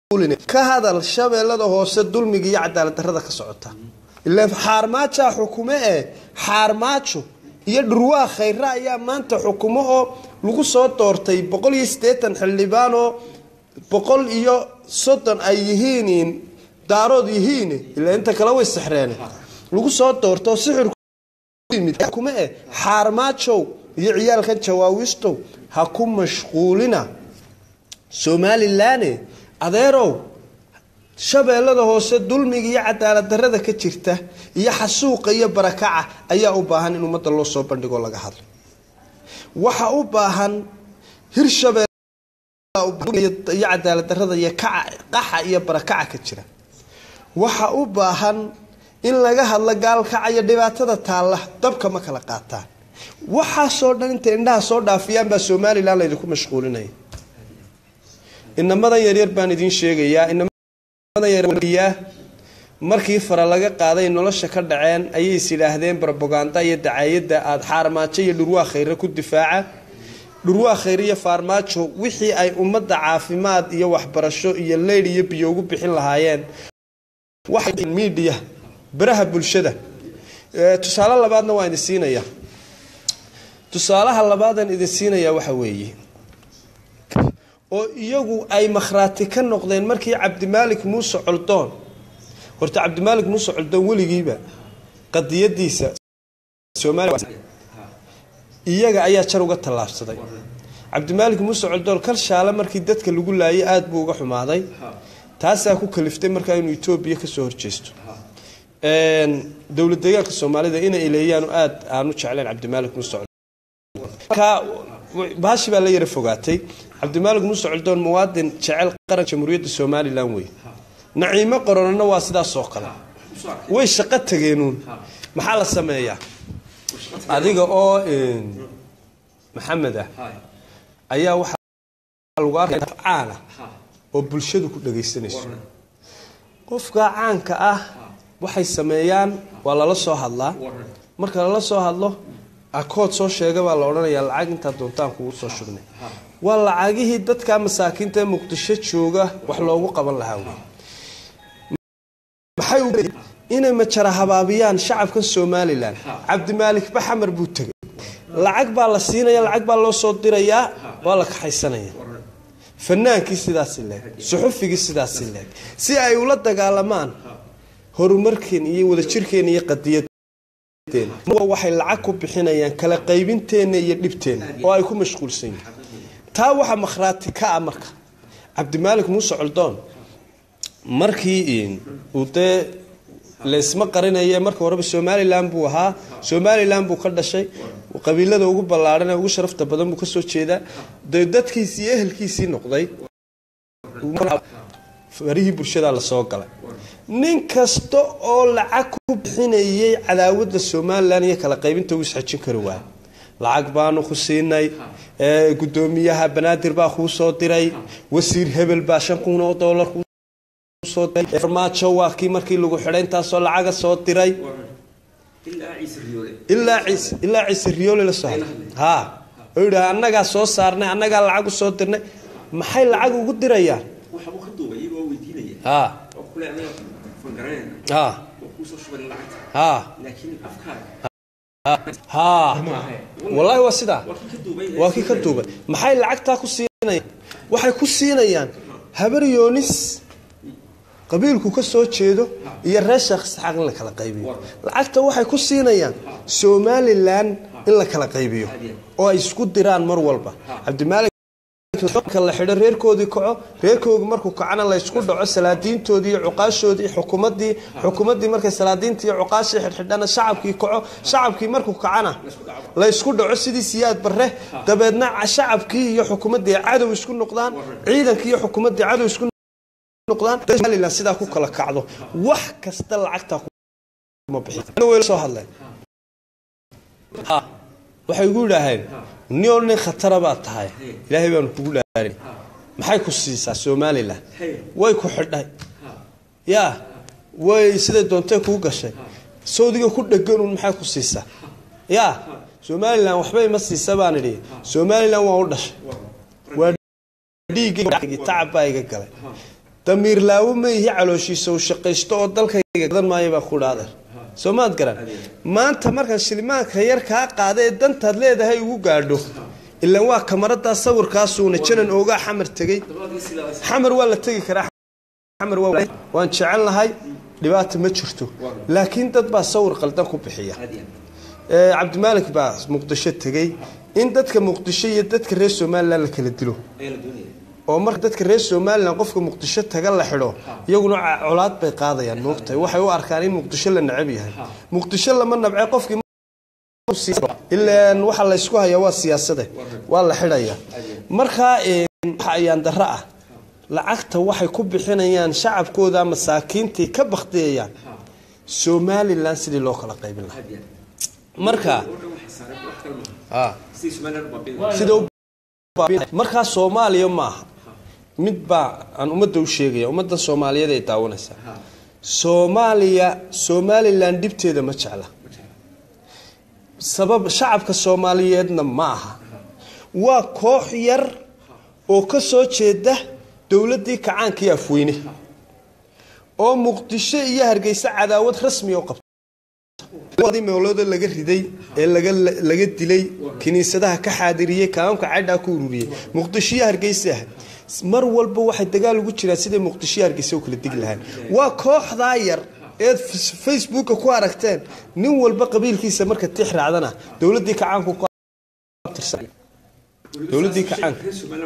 ka hadal shabeellada hoose dulmiga iyo cadaalad darrada ka socota ilaan xaarmaajaa xukume ee xaarmaajo iyo dhurwaa khayre ayaa maanta xukumo oo lagu soo doortay boqol iyo siddeetan xildhibaan oo boqol iyo soddon ay yihiin daarood yihiin ilaa inta kale way saxreen lagu soo doorto oo sixir xukume eh xaarmaajow iyo ciyaalkan jawaawistow ha ku mashquulina somalilan adeerow shabeellada hoose dulmiga iyo cadaalad darrada ka jirta iyo xasuuqa iyo barakaca ayaa u baahan in ummadda loo soo bandhigoo laga hadlo waxa u baahan hirshabeel iyo cadaalad darrada iyo qaxa iyo barakaca ka jira waxa u baahan in laga hadlo gaalkaca iyo dhibaatada taalla dabka ma kala qaataan waxaasoo dhan intay indhaha soo dhaafiyaan baa somalilan laydinku mashquulinaya inamadan yaryar baan idiin sheegayaa inamadan yaryar markii fara laga qaaday nolosha ka dhaceen ayay is yidhaahdeen brobaganda iyo dacaayadda aada xaarmaajo iyo dhurwaa khayre ku difaaca dhurwaa khayre iyo faarmaajo wixii ay ummadda caafimaad iyo waxbarasho iyo leydh iyo biyo ugu bixin lahaayeen waxay miidiya baraha bulshada tusaale labaadna waa idin siinaya tusaalaha labaadan idin siinaya waxa weeye oo iyagu ay makhraati ka noqdeen markii cabdimaalik muuse coldoon horta cabdimaalik muuse coldoon weligiiba qadiyadiisa iyaga ayaa jar uga tallaabsaday cabdimaalik muuse coldoon kal shaale markii dadka lagu laayay aada buu uga xumaaday taasaa ku kaliftay markaa inuu etoobiya kasoo horjeesto dowlad deegaanka soomaalida inay ileeyaanu aada aanu jecleen cabdimaalik muuse baashi baa la yara fogaatay cabdimaalik muuse coldoon muwaadin jecel qaranka jamhuuriyadda somalilan wey naciimo qoronana waa sidaasoo kale way shaqo tageenuun maxaa la sameeyaa adiga oo maxamed ah ayaa waxaa lagu arkaya caana oo bulshadu ku dhagaysanayso qofka caanka ah waxay sameeyaan waa lala soo hadlaa marka lala soo hadlo akood soo sheega baa la odhanayaa lacag intaa doontaan kugu soo shubnay waa lacagihii dadka masaakiinta ee muqdisho jooga wax loogu qaban lahaa wey maxay inay majara habaabiyaan shacabkan somalilan cabdimaalik baxamar buu tegay lacag baa la siinaya lacag baa loo soo dirayaa waa la kaxaysanaya fanaankii sidaasi leeg suxufigii sidaasi leeg si ay ula dagaalamaan horumarkeen iyo wadajirkeena iyo qadiyad waxay lacag ku bixinayaan kala qaybinteenna iyo dhibteenna oo ay ku mashquulsan yihiin taa waxaa makhraati ka ah marka cabdimaalik muuse coldoon markii uu dee laysma qarinaye marka horeba somalilan buu ahaa somalilan buu ka dhashay qabiilada ugu ballaadhan ee ugu sharafta badan buu kasoo jeedaa dee dadkiisii iyo ehelkiisii noqday farihii bulshadaa lasoo galay nin kasta oo lacag ku bixinayay cadaawadda somalilan iyo kala qaybinta uu isxajin kari waayo lacag baanu ku siinay gudoomiyaha banaadir baa kuu soo diray wasiir hebel baa shan kun oo doolar farmaajo waa kii markii lagu xidhay intaasoo lacaga soo diray ilaa ciise ilaa ciise riyoole la soo hadlay ha oo yidhaha annagaa soo saarnay annagaa lacag u soo dirnay maxay lacag ugu dirayaan waxbuu ka duubay iyagoo weydiinaya ha oo kule anaga fangaranayna ha oo kuu soo shubay lacagta ha laakiin afkaaga ha wallaahi waa sidaa waa kii ka duubay waa kii ka duubay maxay lacagtaa ku siinayaan waxay ku siinayaan habar yoonis qabiilku ka soo jeedo iyo reer sheekh isxaaq in la kala qaybiyo lacagta waxay ku siinayaan somalilan in la kala qaybiyo oo ay isku diraan mar walba cabdimaalik marka la xidho reerkoodii kaco reerkoodii markuu kacana la ysku dhaco salaadiintoodii iyo cuqaashoodii xukuumadii xukuumaddii markay salaadiintii iyo cuqaashii xidhxidhana shacabkii kaco shacabkii markuu kacana la ysku dhaco sidii siyaad barre dabeedna shacabkii iyo xukuumaddii ay cadow isku noqdaan ciidankii iyo xukuumaddii cadow isku noqdaan somalilan sidaa ku kala kacdo wax kasta lacagtaa kuma bixin soo hadleen ha waxay igu yidhaaheen nio nin khatara baad tahay ilaahay baanu kugu dhaarin maxay ku siisaa somalilan way ku xidhay yaa way siday doontee kuu gashay sawdiga ku dheganun maxay ku siisaa yaa somalilan waxba ima siisa baan idhi somalilan waa u dhashay waa dhiiggii tacab baa iga galay damiir laawo ma ihi calooshiisa uu shaqaysto oo dalkayga gadan maayo baa ku dhaadeer soo maad garan maanta markaan shilimaanka yar kaa qaada ee dantaad leedahay ugu gaadho ilaan waa kamaradaa sawirkaasuuna janan oogaa xamar tegey xamar waa la tegi karaa xamar waa waan jecel lahay dhibaata ma jirto laakiin dad baa sawir qaldan ku bixiya ee cabdimaalik baa muqdisho tegey in dadka muqdisho iyo dadka reer somalilan la kala dilo oo marka dadka reer somalilan qofka muqdisho taga la xidho iyaguna ca- colaad bay qaadayaan moogtahay waxay u arkaan in muqdisho la necab yahay muqdisho lama nabce qofkii ilaan waxa laysku hayaa waa siyaasade waa la xidhaya markaa een, waxa ayaan darro ah lacagta waxay ku bixinayaan shacabkooda masaakiintii ka baktiyayaan somalilan sidii loo kala qaybin lahaa marka ah, sida u baabi- markaa soomaaliya maaha mid baa aan ummadda u sheegaya ummadda soomaaliyeed ay daawanaysaa soomaaliya somalilan dhibteeda ma jecla sabab shacabka soomaaliyeedna ma aha waa koox yar oo ka soo jeeda dowladdii kacaankii afweyne oo muqdisho iyo hargeysa cadaawad rasmi u qabta wadii meelooda laga riday ee laga laga dilay kiniisadaha ka xaadiriyey kaamamka cadhaa ku ururiyey muqdisho iyo hargeysa ah mar walba waxay dagaal ugu jiraan siday muqdisho iyo hargeysa u kala digi lahayn waa kooxdaa yar eed f- facebooka ku aragteen nin walba qabiilkiisa marka tix raacdana dowladdii kacaanku ku abtirsan dowladdii kacaanka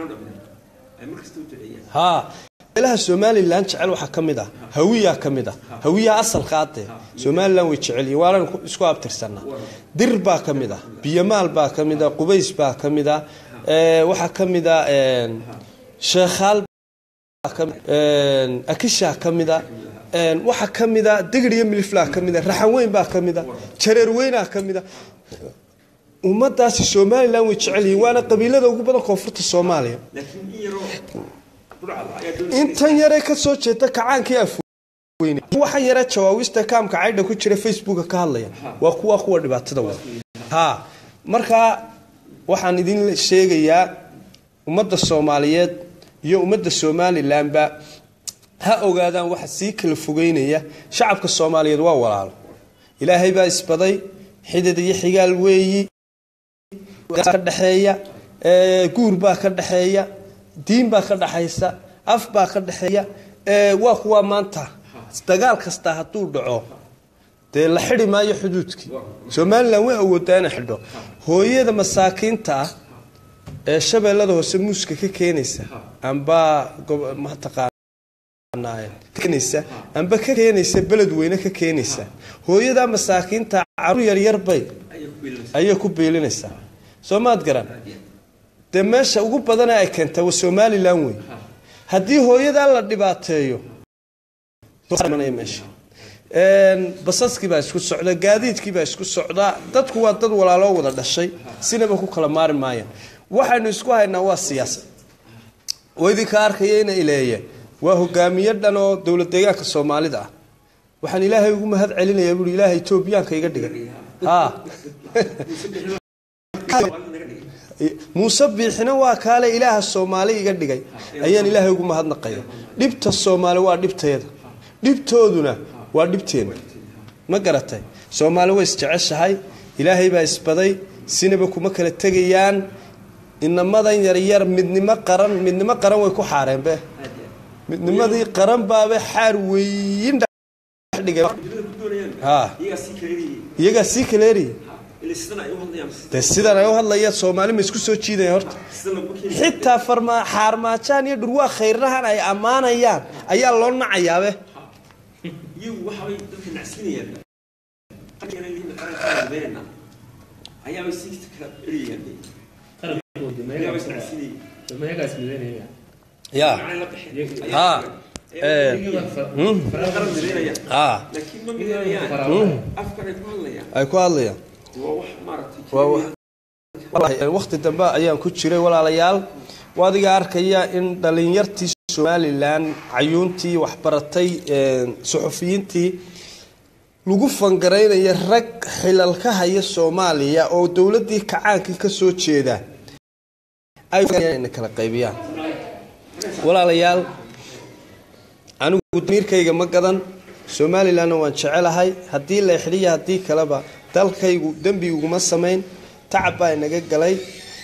haa meelaha somalilan jecel waxaa ka mid ah hawiyaa ka mid ah hawiyaha asalka adee somalilan way jecel yihiin waanan ku- isku abtirsanaa dir baa ka mid ah biyamaal baa ka mid ah qubays baa ka mid ah ee, waxaa ka mid ah een, sheekhaal baa ka mid een, akishaa ka mid ah een, waxaa ka mid ah degir iyo miliflaa ka mid ah raxanweyn baa ka mid ah jareerweynaa ka mid ah ummadaasi somalilan way jecel yihiin waana qabiilada ugu badan koonfurta soomaaliya laakiin in yaroo burcada ayaa doonaysa intan yare ka soo jeeda kacaankii afweyne waxaan yare jawaabista kaamka caydha ku jira facebooka ka hadlaya waa kuwa kuwa dhibaatada wada ha markaa waxaan idin sheegayaa ummadda soomaaliyeed iyo ummadda somalilanba ha ogaadaan waxa sii kala fogeynaya shacabka soomaaliyeed waa walaalo ilaahay baa isbaday xidid iyo xigaal weeyi ka dhexeeya ee, guur baa ka dhexeeya diin baa ka dhexaysa af baa ka dhexeeya ee, waa kuwa maanta dagaal kasta hadduu dhaco dee la xidi maayo xuduudkii somalilan way awoodaa inay xidho hooyada masaakiinta ah ee shabeellada hoose muuska ka keenaysa amba gob- mataqaanaa keenaysa amba ka keenaysa beled weyne ka keenaysa hooyada masaakiinta caruur yaryar bay ayay ku biilinaysa ayay ku biilinaysaa soo maad garan dee meesha ugu badana ay keenta waa somalilan wey haddii hooyadaa la dhibaateeyo imanaya meesha Een, basaskii baa isku socda gaadiidkii baa isku socda dadku waa dad walaaloo wada dhashay sinaba ku kala maari maayaan waxaynu isku haynaa waa siyaasad oo idinka arkaya ina ileeye waa hogaamiye dhan oo dowlad deegaanka soomaalida ah waxaan ilaahay ugu mahad celinayaa buui ilaahay etoobiyaanka iga dhigay ha muuse biixina waa kaale ilaaha soomaali iga dhigay ayaan ilaahay ugu mahadnaqaya dhibta soomaali waa dhibteeda dhibtooduna waa dhibteena ma garatay soomaali way isjeceshahay ilaahay baa isbaday sinaba kuma kala tegayaan inamadan yaryar midnimo qaran midnimo qaran way ku xaareenbe midnimadii qaran baabe xaar weyin dhigay dibada ku doonayaan ha iyagaa sii kala eriyay iyagaa sii kaleeriyay ilaa sidan ay u hadlayaan dee sidan ay u hadlayaan soomaali ma isku soo jiidaya horta sidan lagu keeni xitaa farma xaarmaajaan iyo dhurwaa khayrrahan ay ammaanayaan ayaa loo nacayaabe iyagu waxabay dadka nacsinayaan qankana lihiin qarankaa dabeynayna ayaabay sii kala eriyayaan ayaabay is nacsinayeen ya macna la bixin ha ee qaran dabeynayaan ha laakiin ma midaynayaan afkan ay ku hadlayaan ay ku hadlayaan waa wax maaragtay waa wa- Wallaahi, waqti dambe ayaan ku jiray walaalayaal waa adiga arkaya in dhalinyartii somalilan cayuuntii waxbaratay een, suxufiyiintii lagu fangaraynaya rag xilal ka haya soomaaliya oo dowladii kacaankii ka soo jeeda ay inay kala qaybiyaan walaalayaal anigu damiirkayga ma gadan somalilanna waan jecelahay haddii la xidhiya haddii kaleba dalkaygu dembi uguma samayn tacab baa inaga galay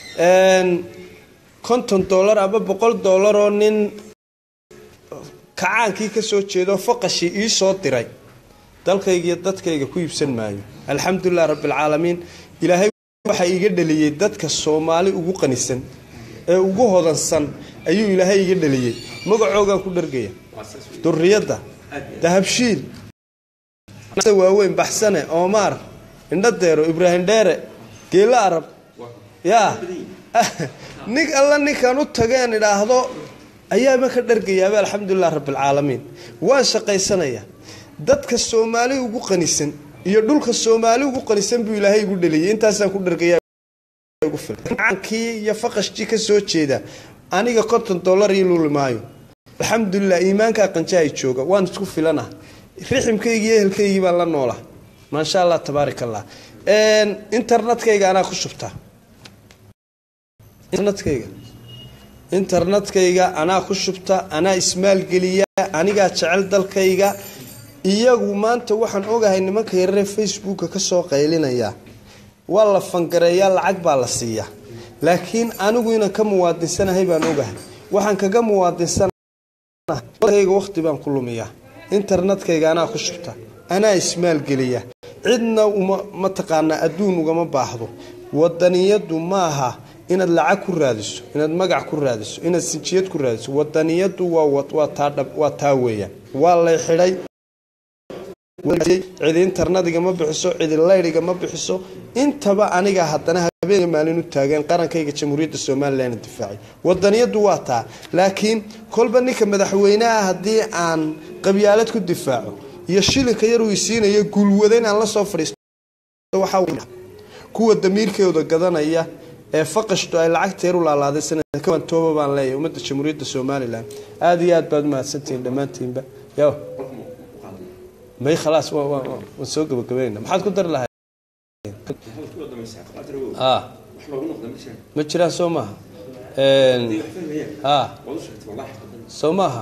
konton dollar ama boqol dollar oo nin kacaankii ka soo jeedo faqashii ii soo diray dalkayga iyo dadkayga ku iibsan maayo alxamdulilah rabbilcaalamiin ilaahay waxaa iiga dhaliyey dadka soomaali ugu qanisan ee ugu hodansan ayuu ilaahay iiga dhaliyey magacoogaan ku dhargaya duriyadda dahabshiil waaweyn baxsane oomaar indhadeero ibraahim dheere geelo arab yaa nin alla ninkaan u tageen idhaahdo ayaaba ka dhargayaaba alxamdulilah rabbilcaalamiin waan shaqaysanaya dadka soomaali ugu qanisan iyo dhulka soomaali ugu qanisan buu ilaahay igu dhaliyay intaasaan ku dhargayakii iyo faqashkii ka soo jeeda aniga konton dollar io luli maayo alxamdulilah iimaankaa qanjahay jooga waan isku filana riximkaygii ehelkaygii baan la noola maasha allah tabaarak allah internetkayga anaa ku shubtaa internetkayga internetkayga anaa ku shubta anaa ismaalgeliya anigaa jecel dalkayga iyagu maanta waxaan ogahay nimanka yarare facebooka kasoo qaylinaya waa la fangareeyaa lacag baa la siiyaa laakiin anigu inaan ka muwaadinsanahay baan ogahay waxaan kaga muwaadinsanaga waqti baan ku lumiyaa internetkayga anaa ku shubta anaa ismaalgeliya cidna uma mataqaanaa adduun ugama baahdo wadaniyadu maaha inaad lacag ku raadiso inaad magac ku raadiso inaad sinjiyad ku raadiso wadaniyadu waa taa weeyaan waa lay xidhay cidi internetiga ma bixiso cidi laydiga ma bixiso intaba aniga haddana habeenka maalin u taageen qarankayga jamhuuriyadda somalilan difaacay wadaniyadu waa taa laakiin kolba ninka madaxweyneha haddii aan qabyaalad ku difaaco iyo shilinka yaruu isiinayo guulwada inaan la soo fadhiisto kuwa damiirkooda gadanaya ee faqashtu ay lacagteer u laalaaday sanadkawan tooba baan leeyahay ummadda jamhuuriyadda somalilan aada iyo aad baad umahadsantihiin dhammaantiinba yo may khalaas waan soo gabagabeynaa maxaad ku dari lahayd ma jiraan soo maaha soo maaha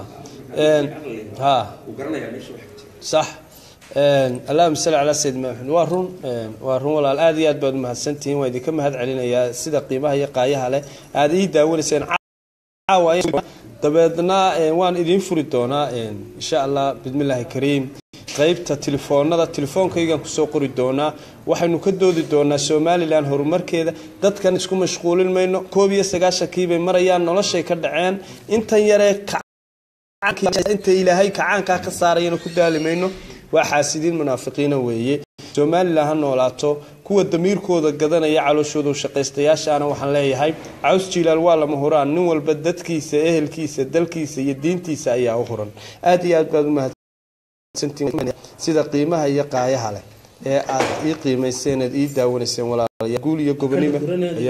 sax allahuma salli calaa sayidina maxamed waa run waa run walaal aada iyo aad baad umahadsantihiin waan idinka mahad celinayaa sida qiimaha iyo qaayaha leh aada ii daawanayseen dabeedna waan idiin furi doonaa insha allah bismillaahi kariim qaybta telefoonada telefoonkaygaan kusoo qori doonaa waxaynu ka doodi doonaa somalilan horumarkeeda dadkan isku mashquulin mayno koob iyo sagaashankiibay marayaan noloshay ka dhaceen intan yaree inta ilaahay kacaankaa ka saarayana ku daali mayno waa xaasidiin munaafiqiina weeye somalilan ha noolaato kuwa damiirkooda gadanaya calooshooda shaqaystayaashaana waxaan leeyahay caws jiilaal waa lama huraan nin walba dadkiisa ehelkiisa dalkiisa iyo diintiisa ayaa u huran aad iyo aad baad umahad sida qiimaha iyo qaayaha leh ee aad ii qiimayseen eed ii daawanayseen walaalayaal guul iyo gobonimo ayaa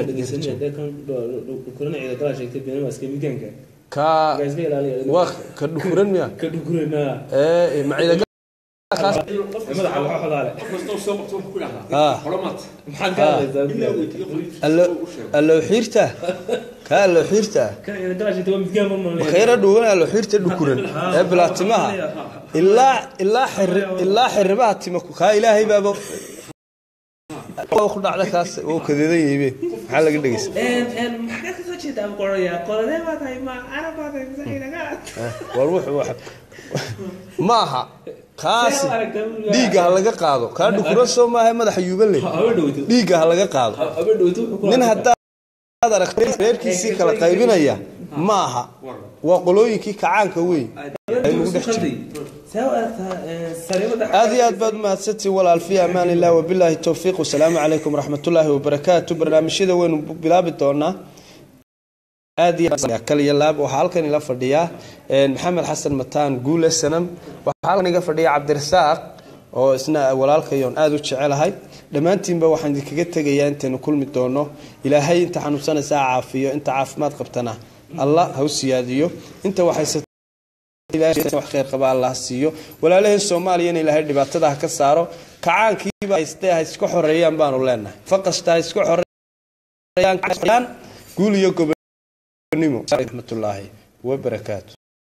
ka waa ka dhukuran miya ee maciida allow xiirta ka allow xiirta makayra dhuuban allow xiirta dhukuran ee bilaatimaha ilaa ilaa xiri ilaa xiribaha tima kaa ilaahay baaba ku dhacda kaas oo kadeedan yihibe maxaa laga dhegeysa war wuxuu ma aha kaasi dhiigga ha laga qaado kaa dhukuran soo maaha madaxa yuuban leh dhiigga ha laga qaado nin haddaad aragtay reerkiisii kala qaybinaya ma aha waa qolooyinkii kacaanka wey aynugu dhex jiray aad iyo aad baad umahadsantiin walaal fi amaan illah wabilaahi towfiiq wasalaamu calaykum waraxmatullaahi wabarakaatu barnaamijyada waynu bilaabi doonaa aad kaliya laab waxaa halkan ila fadhiyaa maxamed xasan mataan guule sanam waxaa halkan iga fadhiya cabdirasaaq oo isna walaalkayoon aada u jecelahay dhammaantiinba waxaan idinkaga tegayaa intaynu kulmi doono ilaahay inta xanuunsanaysaa caafiyo inta caafimaad qabtana allah ha u siyaadiyo inta waxayse wax kheyr qaba allah siiyo walaalaheen soomaaliyana ilaahay dhibaatada ha ka saaro kacaankiiba haystee ha iska xoreeyaan baanu leenahay faqasta ha iska xoreeyaan guul iyo gobonimo raxmatullaahi wabarakaatu